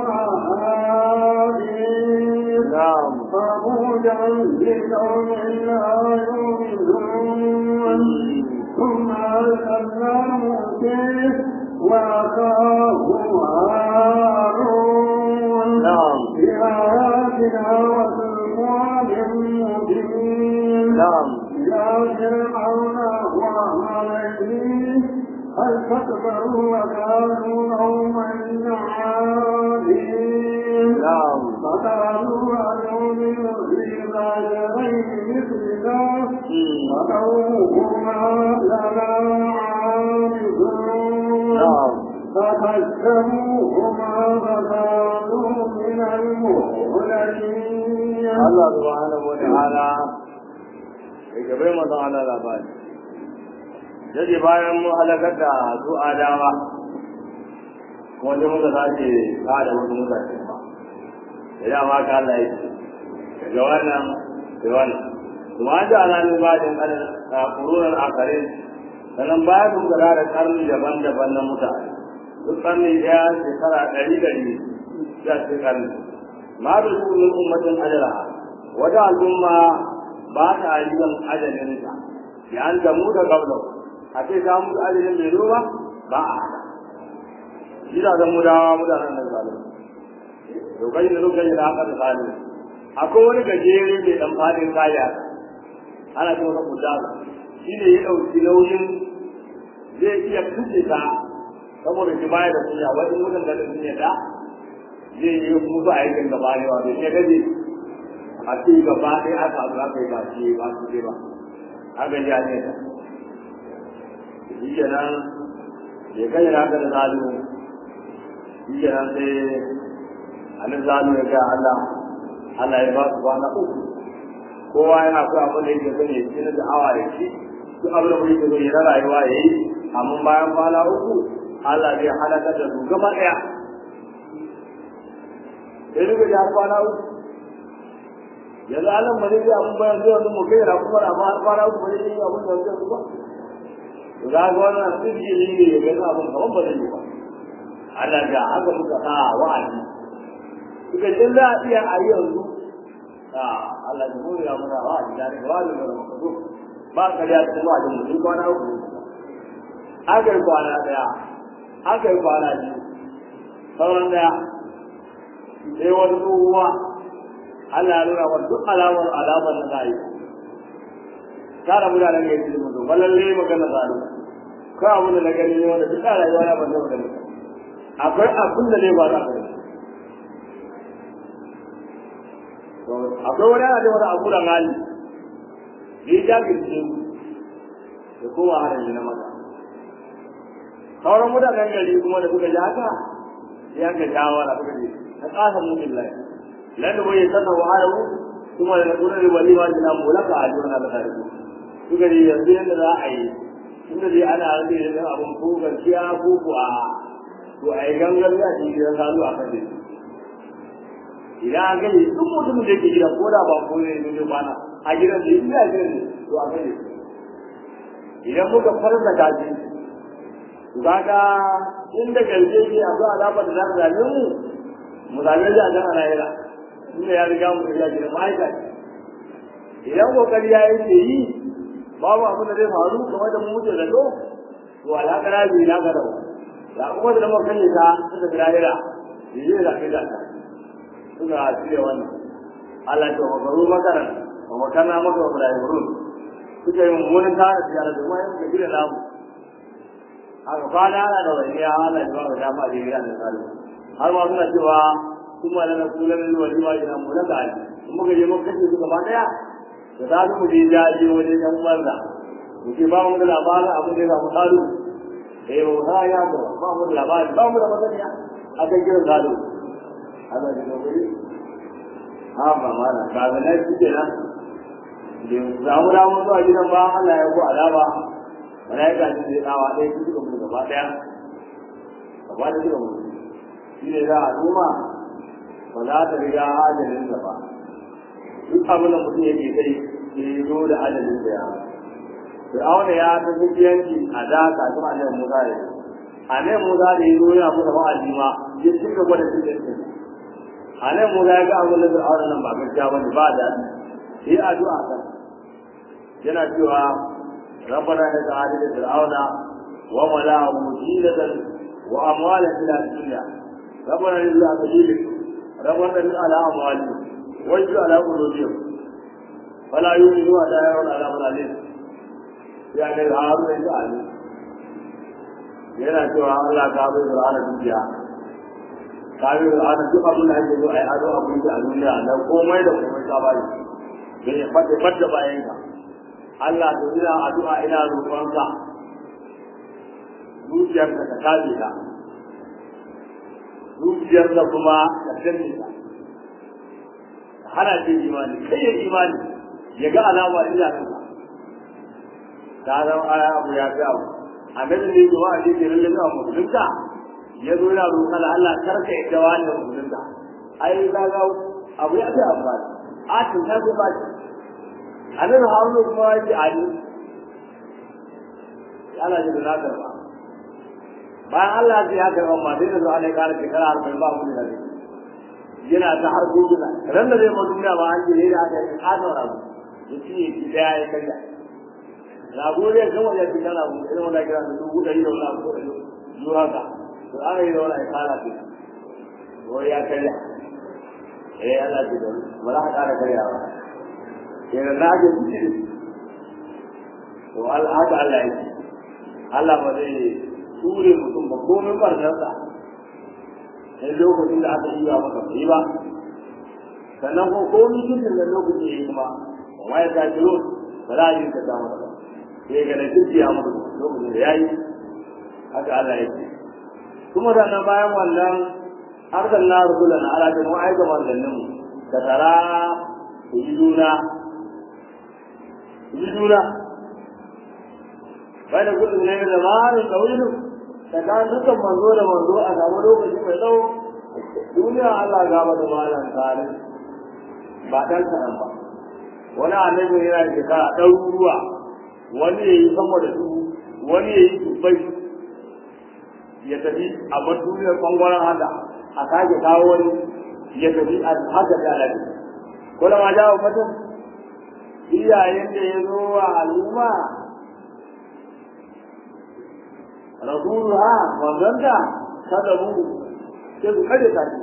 أحاديث فبوجا لقوم لا يؤمنون ثم أرسلنا موسى وأخاه هارون بآياتنا وسلطان مبين إلى فرعون وعمله فاستكبروا وكانوا قوما عادين فقالوا أنؤمن في بشرين مثلنا وقومهما لنا عابدون فكذبوهما فكانوا من المهلكين Allah subhanahu wa ta'ala ya gabe manzon Allah labari yaje bayan mu halakar da su adawa kuma dai muka sace kada wasu mutane ba idan ma ka Allah yake daga wannan da wannan kuma an ji alamin bajin kanin kurunan akarin sannan bayan sun gara da karni daban-daban na mutane duk karni ɗaya shekara ɗari ɗari ya ce karni ma da su min ummatin ajala wata al'umma ba ta yin ajalinta ya an damu da gablau a ce ta mutu ajalin bai zo ba ba a haka gidajen mudawa mutanen nan zalim lokacin da lokacin da aka da zalim akwai wani gajere mai dan fadin kaya ana ce masa kudala shi ne ya ɗauki nauyin zai iya kuce ta saboda shi baya da kunya wani mutum da sun yadda zai yi musu aikin gaba ne wa bai gaje a ce gaba ɗaya aka abu aka yi ba shi ba su ce ba haka ya ne ta shi kenan ya kai na haka da zalu shi kenan sai anan zalu ya ga Allah Allah ya ba su kwana uku kowa yana so abin da yake so ne shi na da'awa ya ci duk abin da kuke so ya na rayuwa ya yi amma bayan kwana uku Allah zai halaka da su gaba ɗaya sai duka ji har kwana uku yanzu Allah ba zai yi abin bayan zuwa mu kai ra kuma amma har kwana uku ba zai yi abin da zai ba to za ga wannan sirri ne ya ga abin kaman ba zai yi ba Allah ga haka muka sa wa'adi suka ce za a iya a yanzu Allah ya muri ya muna wa'adi da wa'adi da muka ba ka da cikin wa'adin mutum kwana uku aka yi kwana daya aka yi kwana biyu sauran daya sai wani tsohuwa Allah ya nuna wani duk alamar alamar da za a yi tara mutanen ya ce mutu ba lalle magana zalu ko abin da na gani ne wanda duk a rayuwa na ban zama gani akwai abin da ne ba za ka gani akwai wani ana da wani abu da hali ya jagirce da kowa harin na maza sauran mutanen gari kuma da suka ji haka ya ka shawara suka ce ka kasa mu billahi lan da bai sanna wa haramu kuma da kuma da wali ma jina mulaka a jona da kare suka ne yanzu yadda za a yi inda dai ana rage da abin ko gaskiya ko ko a to a yi gangan ya ce gidan kalu a kan dai idan an gani duk mutumin da yake gida ko da ba ko ne ne bana a gidan da ya gani to a gani idan muka farza kaji kaga inda galje ke a zo azabar da za ta zame mu mu zame shi a can a lahira inda ya riga mu ya gida ma'aika idan kokari ya yi ke yi babu abin da zai faru kamar da mu muke zato to alhaƙara bi na ga rawa da kuma da muka kalle ta suka ga lahira yi zai zafi da ta suka shirya wannan Allah ya wa garu makaran wa makarna maka wa mulaiburun suka yi mummunan tara tiyara da kuma yanka gida namu haka kwana ana da wani ya Allah ya ba mu dama da gida da tsari har ma suna cewa kuma da na kula da wani wa ina mu na gari in muka je muka kace su gaba daya da za mu je jaje wajen yan banza mu ce ba mu da labarin abin da ya samu tsaro da ya bauta ya ga ba mu da labarin ba mu da masaniya a kan kiran gado Allah ya gobe ha ba ma na ba ga nan shi kenan da za mu dawo zuwa gidan ba Allah ya ko alaba malaika ne zai dawa ɗaya su suka mutu gaba ɗaya gaba da suka mutu shi ne za a noma ba za ta riga ajalin ba duk abin da mutum yake kai ya zo da ajalin da ya Fir'auna ya ta zuciyanci a da kafin annabi Musa ya yi. Annabi Musa da ya zo yana musa wa'azi ma ya ci gaba da zuciyanci. Annabi Musa ya ga abin da Fir'auna nan ba gaskiya bane ba da yi addu'a kan. Yana cewa ربنا انك عادل فرعون وملأه زينة وأموالا إلى الدنيا ربنا لله سبيلك ربنا لله على أموالهم واجعل على قلوبهم فلا يؤمنوا حتى يرون عذاب الأليم يعني هارون إنت عليم yana cewa Allah ta bai Qur'ana dukiya ta bai Qur'ana duk abin da ake zo ai ado abin da a duniya na komai da komai ta bai bai fadda fadda bayan ka Allah to ina addu'a ina roƙonka zuciyarka ta kaje ka zuciyarka kuma ta danne ka hana ce imani kai ya imani ya ga alama ina kanka ta zama aya abu ya fi abu annabi ne zuwa a cikin lalle ga musulunta ya zo yana roƙon Allah karka yadda wani musulunta ai ka ga abu ya fi amfani a tun ta ba shi annabi haruna kuma ya ce ali Allah ya da karba bayan Allah ya karba ma sai da zuwa ne kare shekara arba'in ba mu da yana ta har gudula ran da zai mu duniya ba an je ne da aka yi hado rabu ya ci ya ci daya ya kalla rago ne kan wajen ci kana mu irin wanda kira da dubu dari da wani abu da yi haka to an yi da wani ai kala ce ko ya kalla eh Allah ya da ba za ka kara karyawa kenan na ga shi to haka Allah yake Allah ba zai ture mutum ba komai barnarsa sai lokacin da aka yi wa maka bai ba sannan ko komai cikin da lokacin ya yi kuma amma ya ta kiro ba za a yi ka samu ba sai ga na kirki ya mutu lokacin da ya yi haka Allah yake kuma sannan bayan wannan arkan na rubulan ala da mu aika manzanninmu da tara ku yi juna yi juna bai da gudun ne da marin ɗaurilu da kan dukkan manzo da manzo a samu lokaci mai tsawo duniya Allah gaba da malam tare ba ɗan kaɗan ba wani annabi yana da shekara ɗaruruwa wani ya yi sama da su wani ya yi dubbai ya tafi a bar duniyar ɓangaren haka a sake kawo wani ya tafi a haka da alaƙi kula ma jawo mutum iyayen da ya zo wa al'umma rasuluha manzanta kada mu sai su kada ta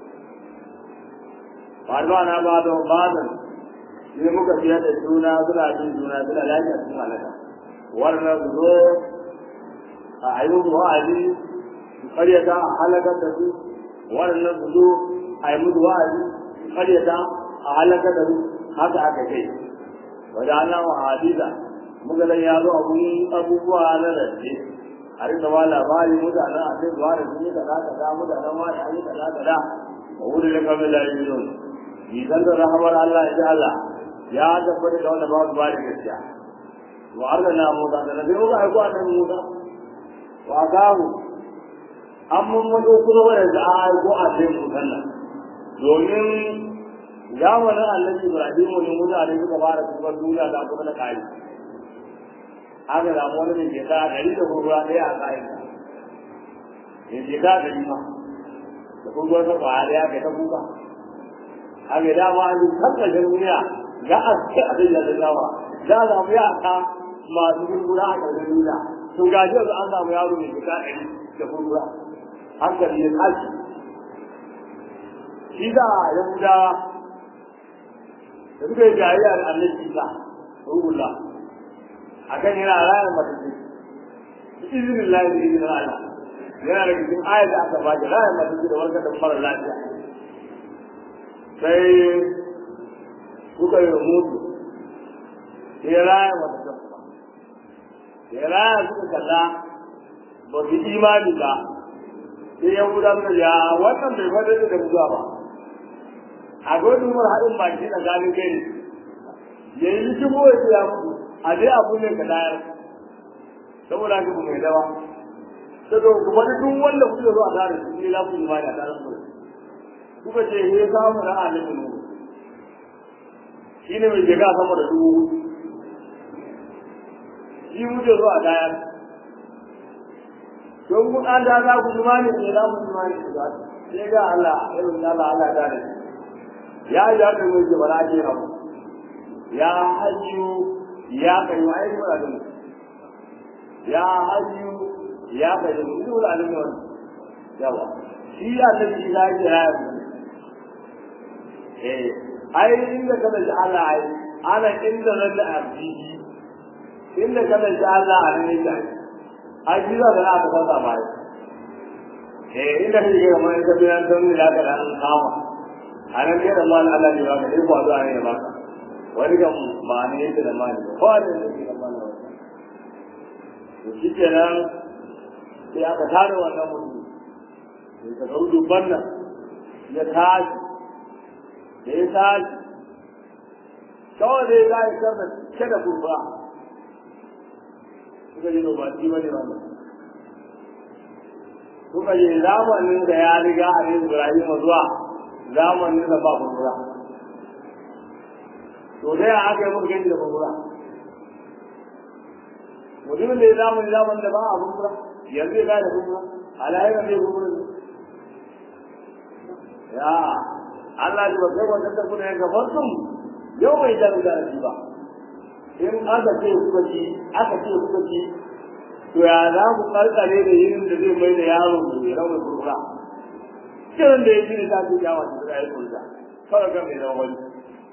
ba na ba da badan ne muka fiye da juna suna jin juna suna lafiya sun halaka wannan su zo a ayyukan wa'azi su karyata a halakar da su wannan su zo a yi musu wa'azi su karyata a halakar da su haka aka kai wajen Allah wa hadiza muka nan ya zo abun abubuwa na rance a rika ba labari mutanen a kai zuwa da sun yi kaza kaza mutanen ma da an yi kaza kaza a wurin da kamar da yi idan da rahamar Allah ya Allah ya tabbata da wanda ba su ba da gaskiya wa arna Musa da nabi muka aiko annabi Musa wa gahu an mun mun kuma wanda da aiko annabi Musa nan domin zamanin annabi Ibrahim ne mutane suka fara kuma duniya da kuma na kai aka samu wani mai shekara ɗari da gurgura ɗaya a kayan mai shekara ɗari ma da gurgura ta kwaya ɗaya kai ta kuka a mai dama an yi kankashin duniya za a ce a zai yadda zama za a samu yaka masu gurgura a ƙarshen duniya to ga shi yanzu an samu yaro mai shekara ɗari da gurgura hankali ya tashi shi da yahudawa da suka yi jayayya da annabi isa ruhullah akan yana rayar matattu izinin lahi da izinin Allah yana da cikin ayat da aka bada rayar matattu da warkar da mara lafiya sai suka yi mutu sai rayar matattu sai rayar suka kalla ba su imani ba sai ya guda suka ya wannan bai fadar da mutuwa ba a gwajin mara haɗin baki tsakanin kai ne ya yi shigo ya mutu a dai abu ne ka dayar saboda haka mai dawa ta zo kuma duk wanda kuke zo a tare su ne za ku yi mani a tare su kuka ce he samu na alimin mu shi ne mai shiga sama da dubu shi muke zo a dayar don kun an da za ku yi mani ne za ku yi mani su za sai ga Allah irin Allah Allah da ne ya yi haka mai ke bara ke abu ya hajju ya kai wa ai mura da ya hajju ya kai mu duk da alimin wannan yawa shi ya ta shi ya ji ya eh ai inda kada shi Allah ai ana inda nan da abdi inda kada shi Allah a ne da ai ji da na ta fata ba eh inda shi ga mai da biyan don ni da ka an kama anan ne da mal Allah ne ba ka ko zuwa ne ba wani kan ba ne yake da mali ko da ne da mali to shi kenan sai aka tare wannan mutum sai ka ga dubban nan ya tashi da ya tashi kawai dai za a yi karda ke da kurba suka yi ba ci ba ne wannan suka yi zamanin da ya riga a yin Ibrahim zuwa zamanin da ba kurba to dai a aka yi muka gani da kurba mutumin da ya zamani zamanin da ba a kurba yanzu ya da kurba alayyar zai kurba ya Allah ji ba kai wannan da kuna yanka farkon yau bai da da shi ba in aka ce kuka ci aka ce kuka ci to ya za ku karkare da yin da zai mai da yaro da ya rawa kurkura kiran da ya ji ne ta ce yawa da ya yi kurkura kawai kan mai zama wani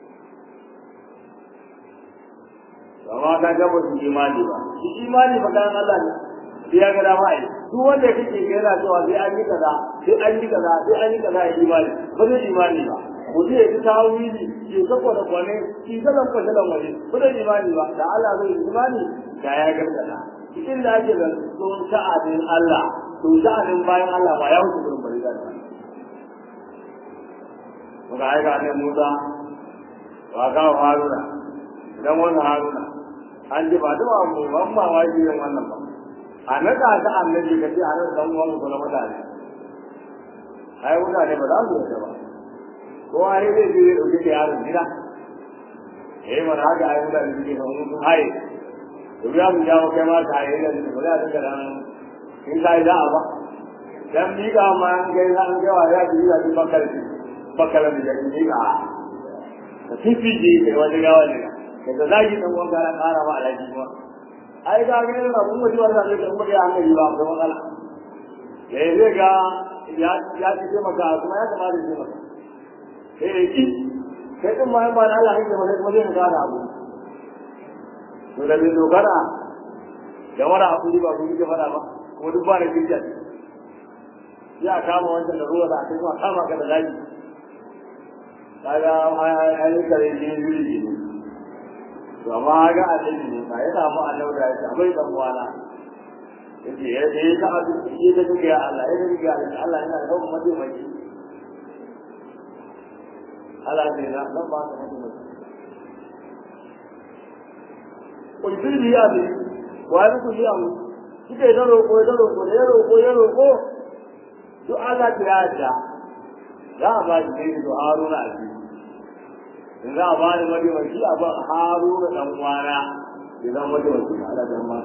amma ka ga ba su imani ba shi imani ba kan Allah ne sai ya ga dama ai duk wanda ya kike ga yana cewa sai an yi kaza sai an yi kaza sai an yi kaza ya imani ba zai imani ba mutum ya ji tawili ya sako da kwane shi zalan ko zalan wani ba zai imani ba da Allah zai imani da ya gargada cikin da ake da sun sha'anin Allah to sha'anin bayan Allah ba ya wuce gurin bari da Muka aika ne Musa, wa kawo Haruna, idan wannan Haruna, an ji ba duk abu ban mamaki yin wannan ba. a naɗa ta annabi ka ce a nan dan uwan ku na mutane ai mutane ba za su yarda ba ko ai zai je ya dauke da yaron gida eh mana haka ai mutane suke kan mun haye to ya mu jawo kai ma ta haye da ba za ta ga dan in sai da ba dan mi ga ma an ga an ga wa ya ji da bakal bakal da ya ji ga ta fifi ji kai wani gawa ne da zagi dan uwan gara kara ba alaji ba ai ga ga na mun mutuwa da zai kuma ya hankali ba da matsala eh zai ga ya ya ce maka kuma ya kamata ya ce maka eh ki kai din ma ba na Allah hake maka kuma zai ga abu to da bin dogara da wara abu ba ku ji fara ba kuma duk ba da kinja ya kama wancan da ruwa da aka kuma kama ka da zaki kaga ai ai kare ji ji to amma ga annabi ne ba ya samu annabi da ya bai dan wala yace ya ce ya ta shi da duka ya Allah ya duka ya Allah yana da kuma mai mai ala ne na nan ba ka mutu kun ji ya ne wa ya ku ya mu kike da roƙo da roƙo da roƙo ya roƙo duk Allah ya yarda za a ba shi dai da Haruna a ciki in za a ba ni madiwanci a ba Haruna dan kwana idan madiwanci Allah ya ma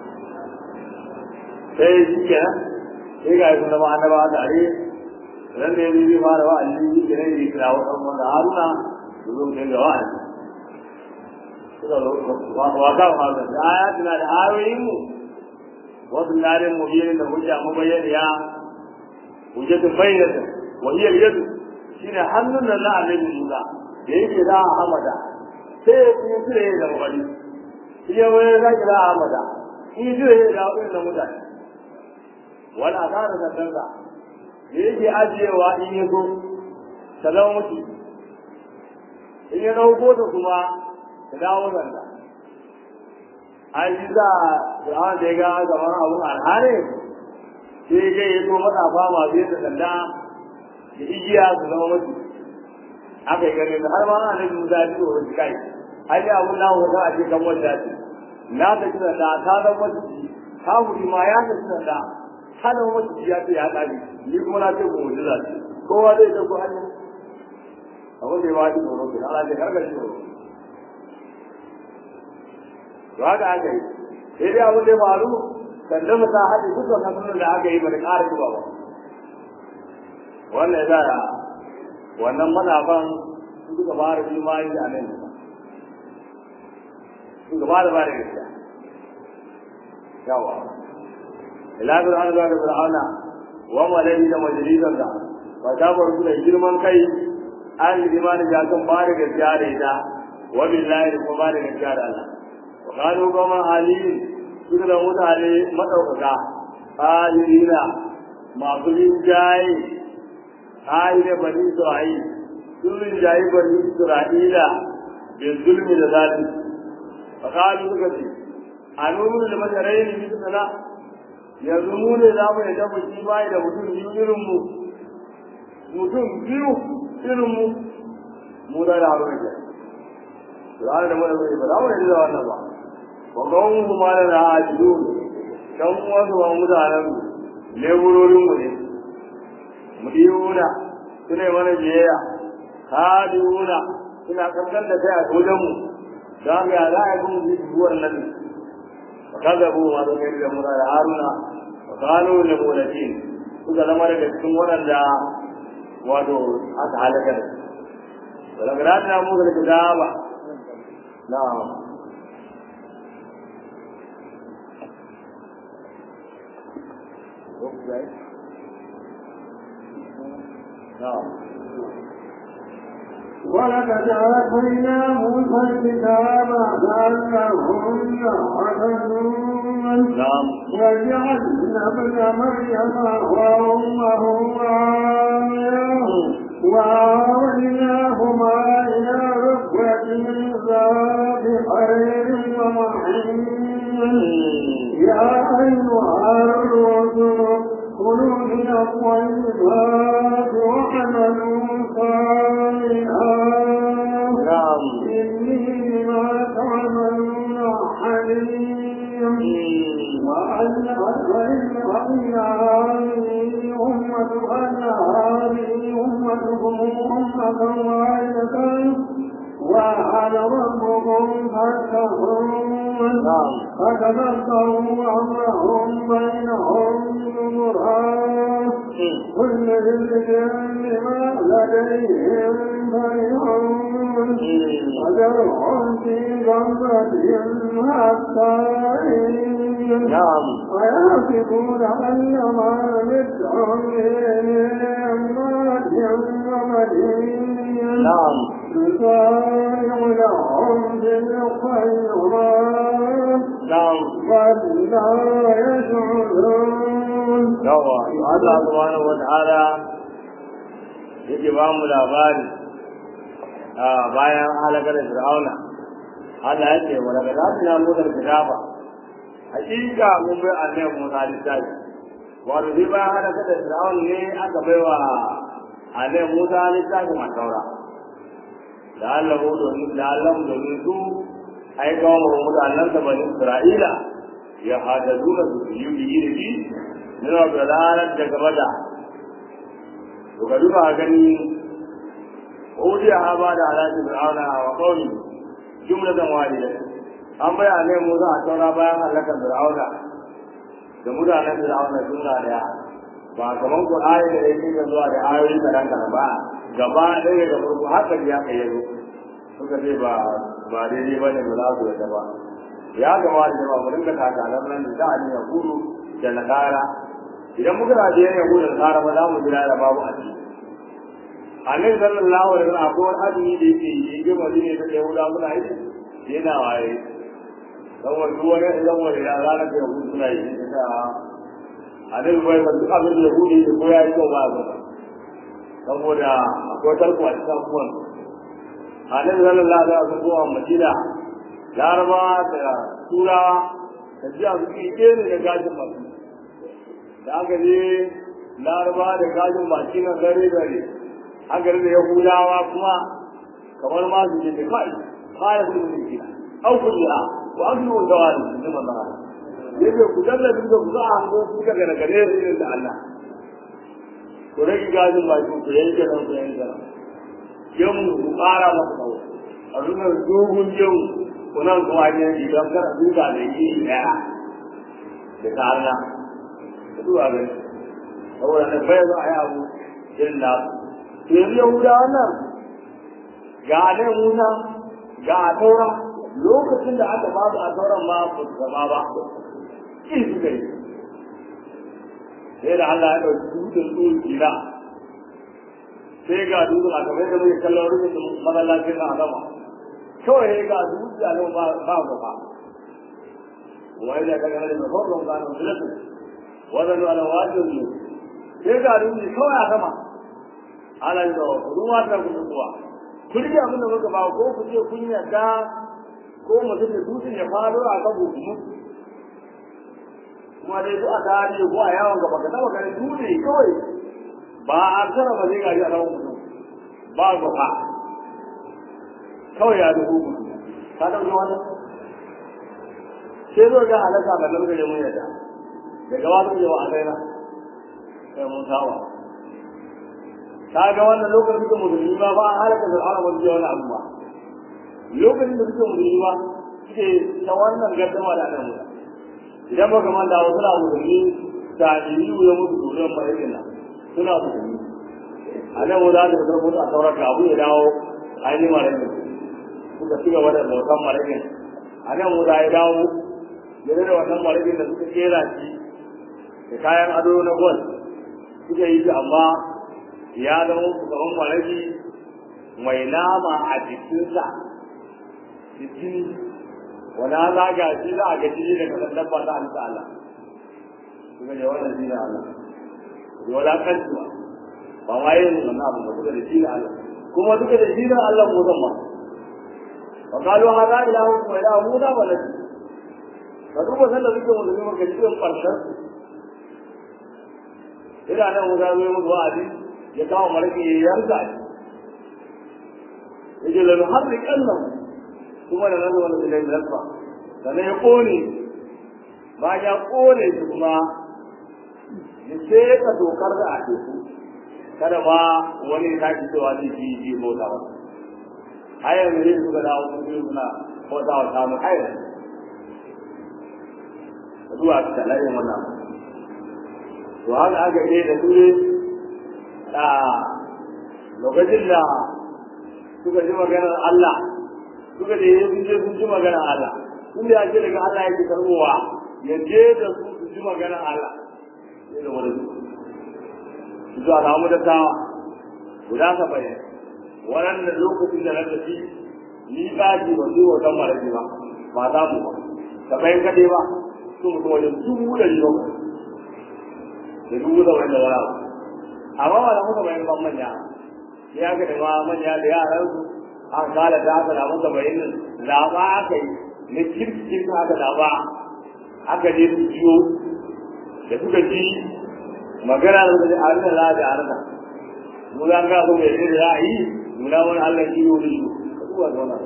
sai shi kenan sai ga sun zama annabawa tare ran da yanzu zai fara wa'azi shi kenan ya kira wa ɗan wanda Haruna su zo ne ga wa'azi suka zo wa ka fara da ayatina da ayoyin mu wasu larin mubiyin da hujja mabayyaniya hujjatun bayyana wa hiya yadu shine hannun nan na annabi Musa da yake da Ahmada sai ya yi tire da mabali shi ya wani da kira Ahmada shi tire da wannan mutane wani asara da kanka da yake ajiyewa in ya zo ta zama mutu in ya dauko ta kuma ta dawo zanda an yi za a da ya ga gaban abun alhare sai ga ya zo matsafa masu yadda sanda da igiya su zama mutu aka yi ganin har ma ana nufin musa ya fito wani kai ai ne abun na wata a cikin wanda ce na ta kira da ta zama mutu ta huri ma ya ta kira da ta zama mutu ya ce ya ƙari ni kuma na ce ku mujiza ce kowa zai ta ku hanya abin da ya waɗi tsoro ke ana ce karkar shi tsoro to haka aka yi sai dai abin da ya faru sannan mu ta haɗe dukkan hannun da aka yi ba da ƙara zuba ba wannan ya sa wannan manafan su suka fara imani da nan su gaba da bada gaskiya yawa ila bir an da fir'auna wa malai da majalisan da ba ta bar su da girman kai an yi imani da kan bada gaskiya da ita wa billahi da kuma bada gaskiya da Allah wa kanu goma halin su da mutane madaukaka halina masu rinjaye ayi bani Isra'il sun rinjaye bani Isra'ila da zulmi da zalim fa kalu suka ce a nunu da majarai ne bisa sana yanzu mu ne za mu yadda mu shi bai da mutum biyu irin mu mutum biyu irin mu mu da da haru ne Qur'an da mu da ba za mu yadda da wannan ba wa qawmu ma la ra'ajun kan wasu ba mutanen leburorin mu ne mudiyuna suna mana biyayya hadiuna suna kankan da kai a wajen mu da ga za a yi mu buwar nan fa kazabu ma da kai da mura da haruna fa qalu lil mulakin suka zama daga cikin waɗanda wato aka halaka da wala gradna mu da kitaba na'am Okay. ولقد آتينا موسى الكتاب لعلهم يعلمون نعم وجعلنا ابن مريم وأمه آية وآويناهما إلى ركبة ذات خير ومحن يا أيها الرسل كلوا من الطيبات واعملوا صالحا نعم إني بما تعملون حليم وأن وإن هذه أمة أن هذه أمتكم أمة واحدة وأنا ربكم فاتقون نعم فتذكروا أمرهم بينهم زمرا كل حزب بما لديهم فرحون وذرهم في غمرتهم حتى نعم ويحسبون أن ما مدهم من أموات ومدين نعم نسارع لهم بالخيرات نعم بل لا يشعرون yawa Allah subhanahu wata'ala yake ba mu labari a bayan halakar Fir'auna Allah ya ce wala gadina Musa kitaba hakika mun bai annabi Musa littafi wato sai bayan halakar da Fir'auna ne aka baiwa annabi Musa littafin a taura da Allah domin da Allah domin su ai kawo mu mutanen da bani Isra'ila ya hadaduna su yi yi da shi ne da ranar da gaba da to ka duba gani Udiya ha ba da alaƙi Fir'auna wa qawmi jumlatan wahida an bayyana mu za a taura bayan halakar Fir'auna da mutanen Fir'auna suna daya ba kaman Qur'ani da yake zuwa da ayoyi kadan kadan ba gaba ɗaya da farko haka ya kai yazo suka ce ba ba daidai bane ba za su yadda ba ya kamata da ba mu dinga takalan nan da ani ya gudu da nakara idan muka raje ya gudu da nakara ba za mu jira da babu aji annabi sallallahu alaihi wasallam akwai wani azumi da yake yi yake madina da yahuda muna yi yana waye saboda duk wani idan wani ya ranar da yahudu suna yi ita annabi bai ba duk abin da yahudi ya ko ya yi kyau ba ba saboda akwai tarko a cikin abubuwan annabi sallallahu alaihi wasallam zuwa madina laraba da turawa da jiya su ke ne da gajin masu da aka je laraba da gajin baki na dare dare aka da yahudawa kuma kamar ma su ce kai kare su ne kina au kulliha wa aklu dawali ne manzo yake ku dalla duk da ku za a hango ku daga daga ne irin da Allah ku rage gajin baki ku yanke nan ku yanke nan yan ku ƙara masa tsawo a nuna dogon yau kunan kuma ne idan kar duka da yi ɗaya da ta Allah da duwa gani saboda na bai za a yi abu irin na to yanzu yahuda wannan ga ne musa ga a taura lokacin da aka ba su a tauran ma ba su zama ba in suka yi sai da Allah ya ɗauki dutsen tsohon kila sai ga dutsen a kamar da muke kallon rufin masallacin na adama kawai sai ga dutsen a nan ba ba ba wai da kaga da mafarkon gano sulatu wannan ala wajin ne sai ga dutsen kawai a sama ala yi da ruwa ta kuma zuwa kun ji abin da muka ba ko ku ce kun yarda ko mutum da dutsen ya faro a kan hukumu kuma dai duk a tarihi ko a yawon gaba ka taba ganin dutse kawai ba a tara ba zai gaji a kan mutum ba gaba kawai ya dubu mutum ka ɗauki wani sai zo ga halaka ga nan gare mun yadda daga wani yawa a kaina sai mun sawa ka ga wannan lokacin da musulmi ba ba an halaka fir'auna ba zai wani abu ba lokacin da suke musulmi ba suke ta wannan gaddama da ana mutu idan ba kamar da wasu na musulmi ta yi ya mutu duniyar ma'aikin nan suna musulmi a nan mu za ta fitar mutu a sauran abu ya dawo ainihin ma'aikin suka ci gaba da bautan ma'aikin a nan mu za ya dawo ya da wannan ma'aikin da suka kera shi da kayan ado na gwal suka yi shi amma ya zama kamar ma'aiki mai nama a jikinsa jiki wani za ga shi za a gaji da kasar dabba ta halitta Allah suka je wannan shi da Allah da wulakanci ba ba ma yin wannan abu ba suka da shi da Allah kuma suka da shi da Allah mu zan ba wa kalu hada ilahu wa ilahu muda wa lati ka duba sanda suke musulmi maka cikin farshen ina nan mu zai mu wa'adi ya kawo maraki ya yanka shi yaje lanu harri kallam kuma da nan wani da lafa sannan ya kone ba ya kone shi kuma ya sai ka dokar da a teku kada ma wani ya tashi cewa zai ji ji bauta ba hayar da zai suka dawo sun biyu suna bauta wa samun hayar zuwa ta layin wannan to haka aka yi da su ne a lokacin da suka ji maganar Allah suka da sun je sun ji maganar Allah sun da ya ce daga Allah yake karbowa ya je da su su ji maganar Allah sai da wani su zuwa samu da tawa guda ka bayan waɗannan lokacin da na tafi ni ba ji ba su wa kan maraji ba ba za mu ba ka bayan kaɗai ba su mutum wajen dubu da riba da dubu da wani da wani abu amma ba da muka bayan ban manya ya ga da ma manya da yaran su an kala da aka damu da bayanin laba aka yi na kirkin aka laba aka je su ciyo da suka ji magana da suka ji a rina la da arna mu za ka so mai da za a yi nuna wani Allah shi yau da shi zuwa zauna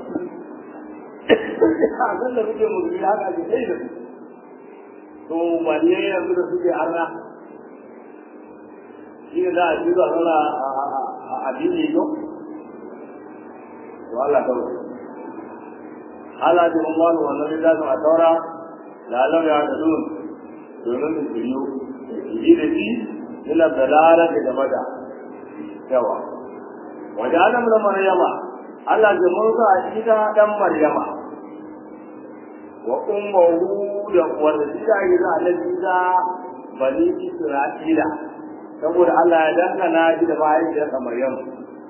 a san da suke musulmi haka ake sai da su to balle yanzu da suke arna shi ne za a ci zuwa zauna a addini yau to Allah ta wuce ala bi umman wannan da a taura lalam ya da dun domin su shiryu yi da shi ila dalala da gaba da yawa wajen adam da maryama Allah ya murza a ita dan maryama wa ummuhu da wanda shi da yi za a da bani isra'ila saboda Allah ya dangana shi da mahaifiyarsa maryama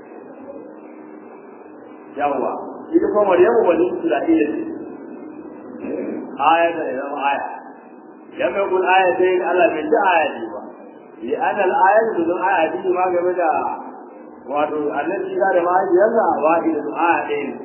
yawa ita kuma maryamu bani isra'ila ce aya da zama aya lam yakun ayatayn Allah bai ji aya ne ba li ana al ayat dun aya ji ma game da wato annabi da da mahaifiyarsa wahida da aya ɗaya ne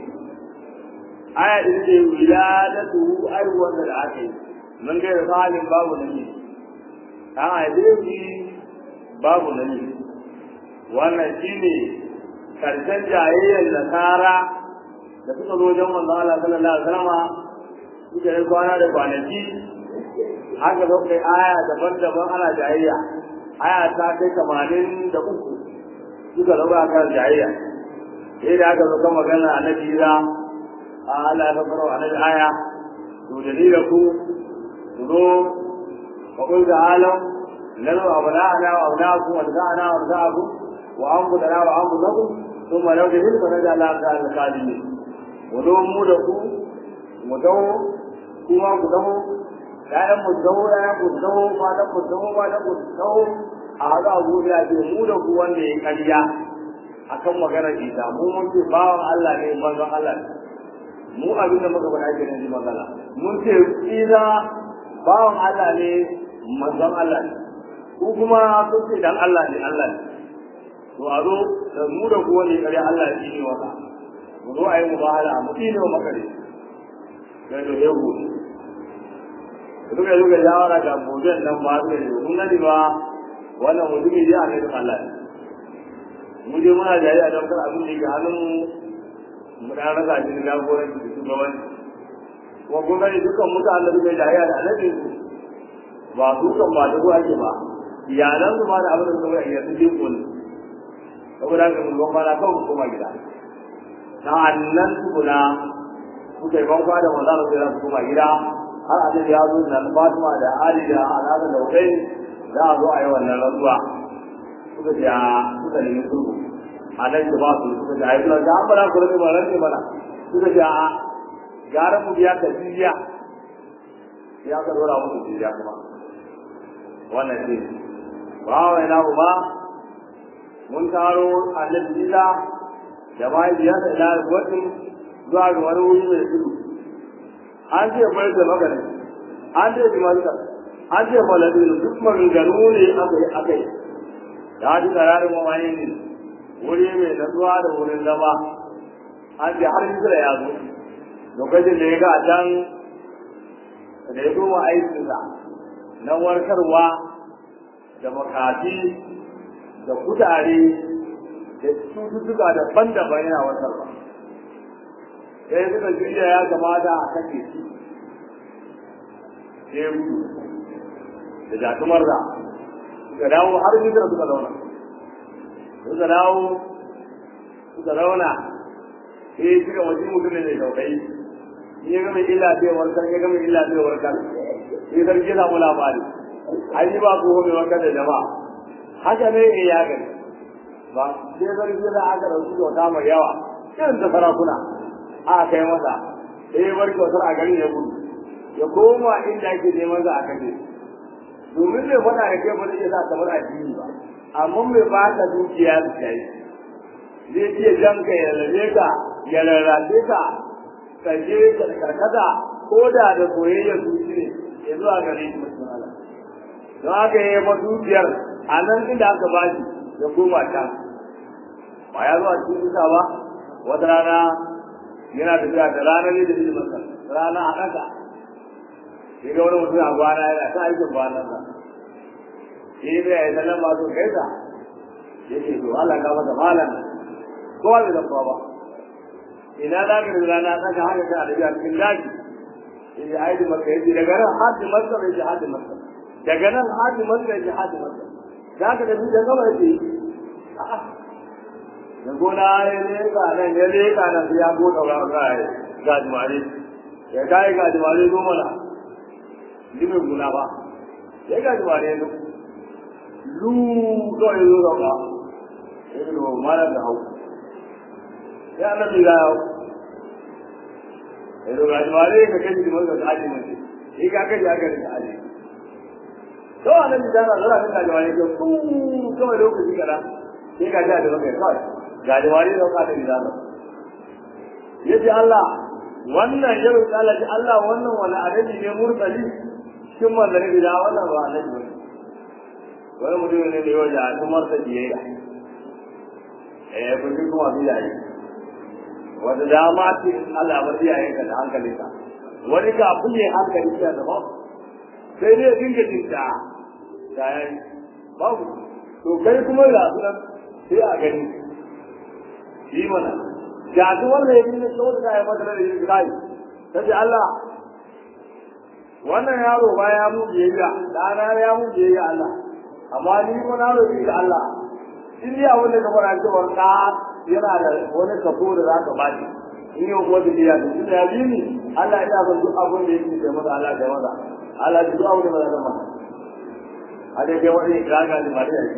aya din ce wiladatu aiwuwan da aka yi mun ga halin babu nabi an haife shi babu nabi wannan shine karshen jayayyar nasara da suka zo wajen manzon Allah sallallahu alaihi wasallam suka yi kwana da kwanaki haka zo kai aya daban-daban ana jayayya aya ta kai tamanin da uku suka zama kan jayayya sai da aka zo kan magana annabi Isa a Allah ya fara annabi aya to da ni da ku ku zo wa qul ta'ala lanu abna'ana wa abna'akum wa abna'ana wa abna'akum wa anbudana wa anbudakum ثم لو جهل فنجعل الله الخالدين ودو mu da ku mu dawo kuma ku dawo ƴaƴan mu dawo ƴaƴan ku dawo matan ku dawo matan ku dawo a haɗu a gobe a ce mu da ku wanda ya ƙarya akan maganar isa mu mun ce bawan Allah ne manzon Allah ne mu abin da muka faɗa kenan ji magana mun ce isa bawan Allah ne manzon Allah ne ku kuma sun ce dan Allah ne Allah ne to a zo da mu da ku wanda ya ƙarya Allah ya ne waka mu zo a yi mubahala mu ne wa makare sai da ya gobe suka yi suka shawara ga mojan nan ba su da kun gani ba wannan mutumi dai a kai Allah mu je muna jayi a daukar abin da yake hannun mu da rasa shi da goran da shugabanci kuma kun gani dukkan mutanen da suka yi jayi da alaƙin su ba su kan ba da ruwa ke ba iyalan su ma da abin da suka yi yanzu jin kun saboda haka mun gwamma na kawai koma gida sa'annan tukuna suka yi banka da manzana sai za su koma gida har a ya zo da Fatima da Ali da Alhassan da Hussein za a zo a yi wannan rantsuwa suka ce a suka nemi sulhu a nan ba su suka ce a yi suna da an bana ku rage ba rage mana suka ce a gara mu biya ka jiya ya ka dora musu jiya kuma wannan ce ba wa ina ba mun taro annabi Isa da mahaifiyarsa ila wajen zuwa ga wani wuri mai tudu an ce bai da magana an ce jimalta an ce faladin duk maganganu ne aka yi aka yi da haji kararin mamaye ne wuri mai natsuwa da wurin zama an ce har hijira ya zo lokacin da ya ga can da ya goma aikinsa na warkarwa da makafi da kutare da cututtuka daban-daban yana warkarwa sai suka shirya ya kamata a kashe shi sai gudu da jatumar da suka dawo har hijira suka zauna suka dawo suka zauna sai suka wajen mutum ne daukai in ya gama illa bai warkar ya gama illa bai warkar sai sarki ya samu labari an yi ba ko mai warkar da jama'a haka ne ya gani ba sai sarki da aka dauki kyauta mai yawa irin ta sarakuna aka kai masa sai ya bar kyautar a garin ya gudu ya koma inda ake neman za a kashe domin bai faɗa da kai ba zai sa kamar addini ba amma mai ba ka dukiya da kai zai ce jan ka ya lalle ka ya rarrafe ka ka je ka karkata ko da da soyayyar zuci ne ya zuwa gare shi mutum Allah don haka ya yi dukiyar a nan inda aka ba shi ya koma can ba ya zuwa cikin isa ba wata rana yana tafiya da ranar ne da ilimin sa rana a ɗaka sai ga wani mutum a gwana yana ta aikin gwanan sa shi ne ya yi sallan ba su kai sa ya ce to Allah ka masa malam kowa bai zafa ba ina za ka da rana tsaka haka ka da cikin daji yace ai da maka yace daga nan har da maka yace har da maka daga nan har da maka yace har da maka za ka da da gaba yace a'a da gona ya ne ka nan ya ne ka nan ya go daura ga ga jimare ya kai ga jimare zo mana limin guna ba ya ga jimare zo lu to ya zo ga ya zo mara da hau ya nan da ya ya zo ga jimare ka kai jimare ka aje mun shi ka kai ya ga ka aje to anan da na zara ka jimare ko ku kawai lokaci kana sai ka ja da maka kawai ga jimare da ka da gidana yace Allah wannan yau Allah ji Allah wannan wani adadi ne murtali cikin manzanni gida wannan ba annabi ba wani mutum ne da yau da tumar ta biyayya eh kun ji kuma biyaye wanda dama ce Allah ba biyaye ka da hankalinka wani ka buye hankali ka da ba sai dai dinga tinta sai babu to kai kuma ga sunan sai a gani shi mana ga duk wanda ya yi so da ya mata da yin kai sai Allah wannan yaro ba ya mu biyayya dana ya mu biyayya Allah amma ni ko na roƙi ga Allah in ya wanda ka fara cewa ka yana da wani kafo da zaka ba shi in yau ko da ya da shi ya bi ni Allah ya san duk abin da yake da maza Allah da maza Allah duk abin da maza maza a dai kai wani gaga da mari yake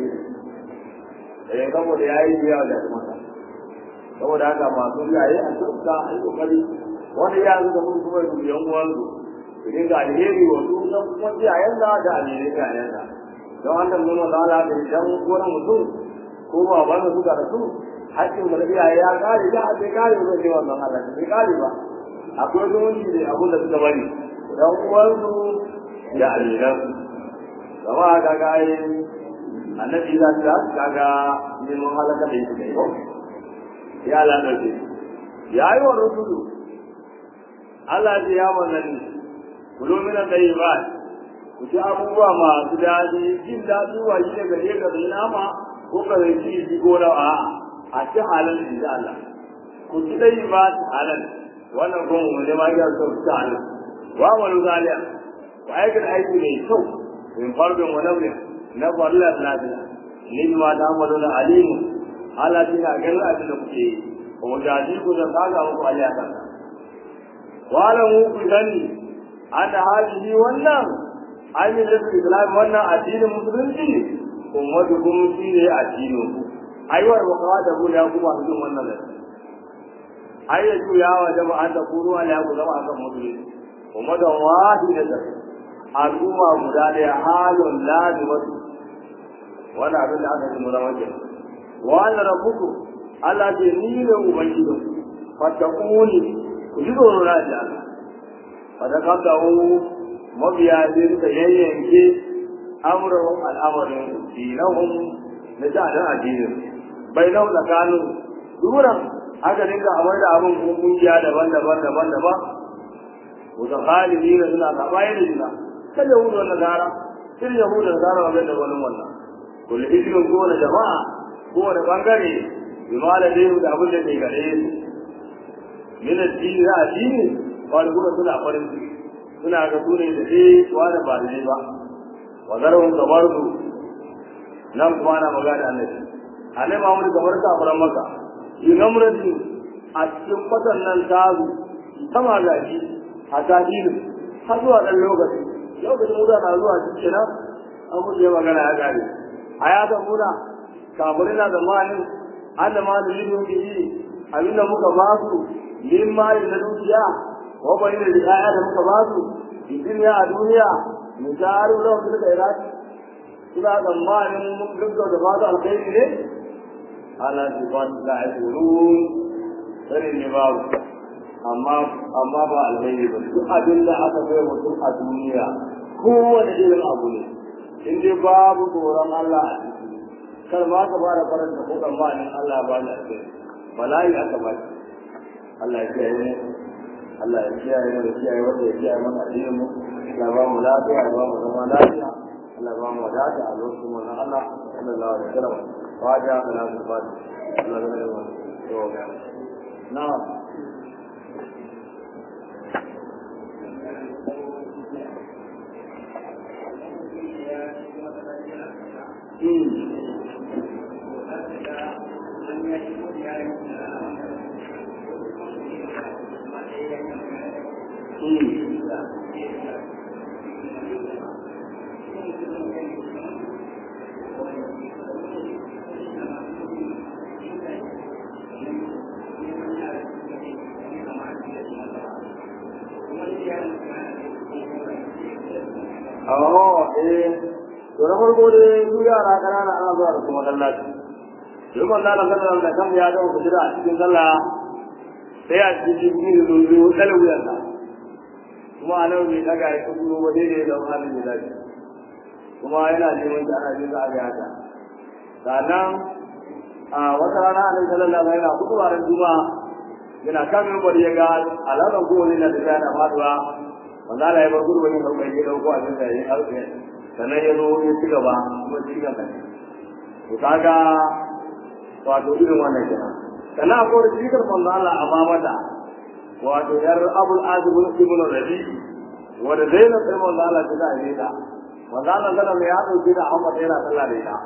eh saboda yayi biya da maza saboda haka masu yayi a tsaka a yi kokari wani ya zuga mun kuma yi yan uwan su su dinga alheri wa su dan kuma iyayen da da alheri iyayen da don wannan mun da Allah da idan wani mutum ko ba ba su da su hakkin da iyaye ya kare da bai kare ba ne wannan Allah bai kare ba akwai zumunci da abun da suka bari dan uwan su da alheran kama kaga ai annabi da ta kaga ne mun halaka da yake ko ya Allah da shi ya yi wa rusulu Allah ya ya manzanni kulo min al-tayyibat ku ci abubuwa masu daɗi jin daɗi wa shi daga ne ga nama ko ka zai ci ji ko da a a ci halal in da Allah ku ci dai ba halal wannan ko mu ne ma ya so ci halal wa wal zaliya wa aikata aiki mai kyau in farbin wa nawli na farla lafiya ni ma ta amaluna alimu Allah tana ganin abin da kuke yi kuma jaji ku da kaga muku aliya kan wala mu ku sani ana haji wannan ainihin da islam wannan addinin musulunci ummatu kuma shi ne addinin ku aiwar wa kawa da guda kuma su yin wannan lafi ai ya juya wa jama'an da kuru ala ya zama akan musulunci ummatan wahidatan al'umma guda ɗaya halun lazimatu wannan abin da aka yi mu zama kenan wa ana rabbuku Allah ce ni ne ubangiji fatakuni ku ji tsoro na ji Allah fatakabdahu mabiya sai suka yayyanke amuran al'amarin dinahum na sha'anin addinin bai nau tsakanin duran aka dinga amar da abin kungiya daban-daban daban-daban wata khalidi na suna sabayi da juna kan yahudu wannan gara irin yahudu da gara wa da wani wannan kullu hijrin kowane jama'a kowane bangare bi ma da dai da abin da ke gare su min addini da addini wani kuma suna farin ciki suna ga su ne da dai wani ba da ba wa zarhum kabardu nan kuma ana magana annabi annabi Muhammad kamar ka fara maka yi namrati a cikin fatan nan tazu sama gaji a tadilu har zuwa dan lokaci lokacin muda na zuwa cikin nan an guje magana ya gare a ya ga muna kafirai na zamanin an da ma da limin biyi abinda muka ba su min mali na dukiya ko bani da riaya da muka ba su duniya a duniya mu jaru da su da iraki suna zamanin mun gaggau da ba su alkhairi ne ala shi ba su da aikurun sani ne babu amma amma ba alkhairi ba duk abin da aka bai mutum a duniya kowane irin abu ne in dai babu tsoron Allah a ciki kar ma ka fara faranta ko tsammanin Allah ba da alkhairi bala'i aka ba Allah ya kiyaye mu Allah ya kiyaye mu da kiyaye wanda ya kiyaye mana addinin mu Allah ba mu lafiya ya ba mu zama lafiya Allah ba mu wadata a lokacin mu na Allah sallallahu alaihi wasallam fatiha salatu fatiha Allah ya rahama to na'am Oh, eh, to na farko dai su yara ƙanana ana zuwa da su masallaci. Duk wanda ana sallar da kan ya gama fitira a cikin sallah sai a cikin jikin da zuwa ɗala wuyansa. Kuma a nan bai ɗaga ya kudu ba daidai da halin da lafi. Kuma yana neman shi ana jin za a ga haka. Sannan a wata rana a nan sallar da yana kudu a ran juma'a yana kan mimbar ya ga alaƙar kowane na da yana faduwa wanda Allah ya bar gudu wani dauka ya dauko a cikin yayin alƙe sannan ya zo ya ci gaba kuma ci gaba ne to kaga wato irin wannan kenan sannan akwai da cikin manzo Allah a ba mata wato yar Abul Azib ibn Rabi wanda Zainab sai manzo Allah ta da ne ta manzo Allah sallallahu ya dauke da Ahmad yana sallah da ita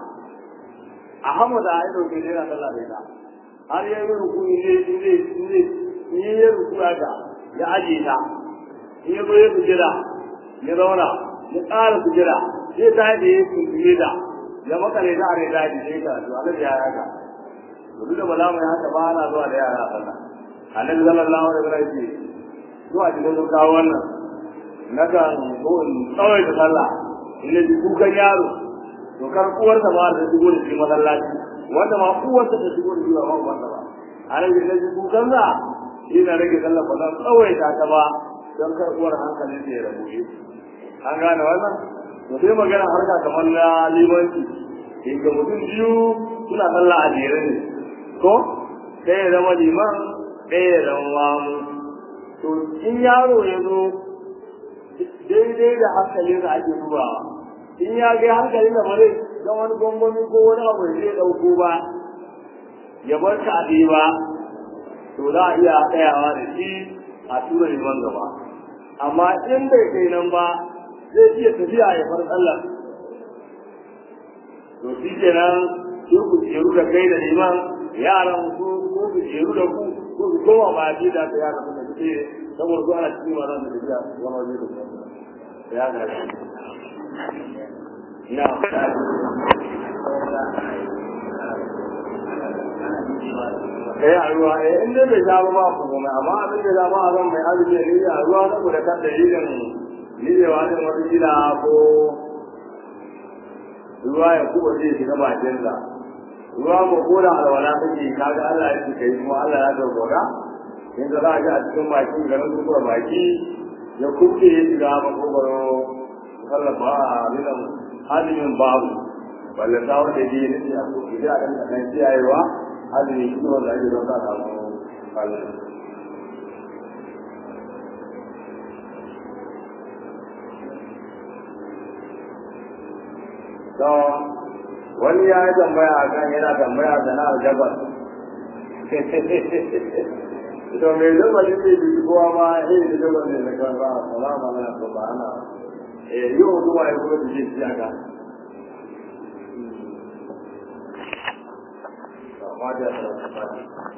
Ahmad ya dauke da yana sallah da ita har ya yi rukuni ne ne ne ne ya rukuya ta ya aje ta in ya zo ya sujira ya zauna ya ƙara sujira sai ta yi ya sujire da ya makale da are daji sai ka to annabi ya haka to duk da bala mai haka ba ana zuwa da yara sallah annabi sallallahu alaihi wasallam ce zuwa cikin sun kawo wannan na kan ko in tsawai da sallah in ji kukan yaro to kar uwarsa ba da shigo da shi masallaci wanda ma uwarsa ta shigo da shi ba ba uwarsa ba annabi da ji kukan sa ina rage sallah ba zan tsawaita ta ba don karɓuwar hankalin da ya rabu shi an gane wannan to sai magana harka kamar na limanci inda mutum biyu suna sallah a jere ne ko ɗaya ya zama liman ɗaya ya zama mamu to in yaro ya zo daidai da hankalin da ake dubawa in ya ga hankalin da ba zai ga wani gwangwami ko wani abu da zai ɗauko ba ya bar ka a ba to za a iya tsayawa da shi a tura liman gaba amma in bai kai nan ba zai iya tafiya ya far sallar to shi kenan su ku jeru da kai da liman yaran su ko ku jeru da ku ko ku koma ba ji da ta yaran da suke saboda su ana cikin ma zan da tafiya wani waje da su ya ga na eh a ruwa eh in dai bai sha ba ba ku kuma amma abin da za ba a zan mai azumi ne a ruwa na da kan dalilin ni da wani wata gida ko ruwa ya kuwa zai shiga bakin sa ruwa ko ko da alwala take kaga Allah ya ce kai kuma Allah ya dogora in da za a ji a cikin bakin garin kuma baki ya kuke ya shiga makogaro sallafa a rinan azumin babu balle ta wanda ya ne a kuke da kan kan kiyayewa azumi shi wanda ake don ka samu kallon to wani ya yi tambaya a kan yana tambaya sana'ar jabal to mai jabal ne bai bi kowa ma iri da jabal ne da kan ba salama na to ba ana eh yi wa kuma ya kuma da shi aka ma da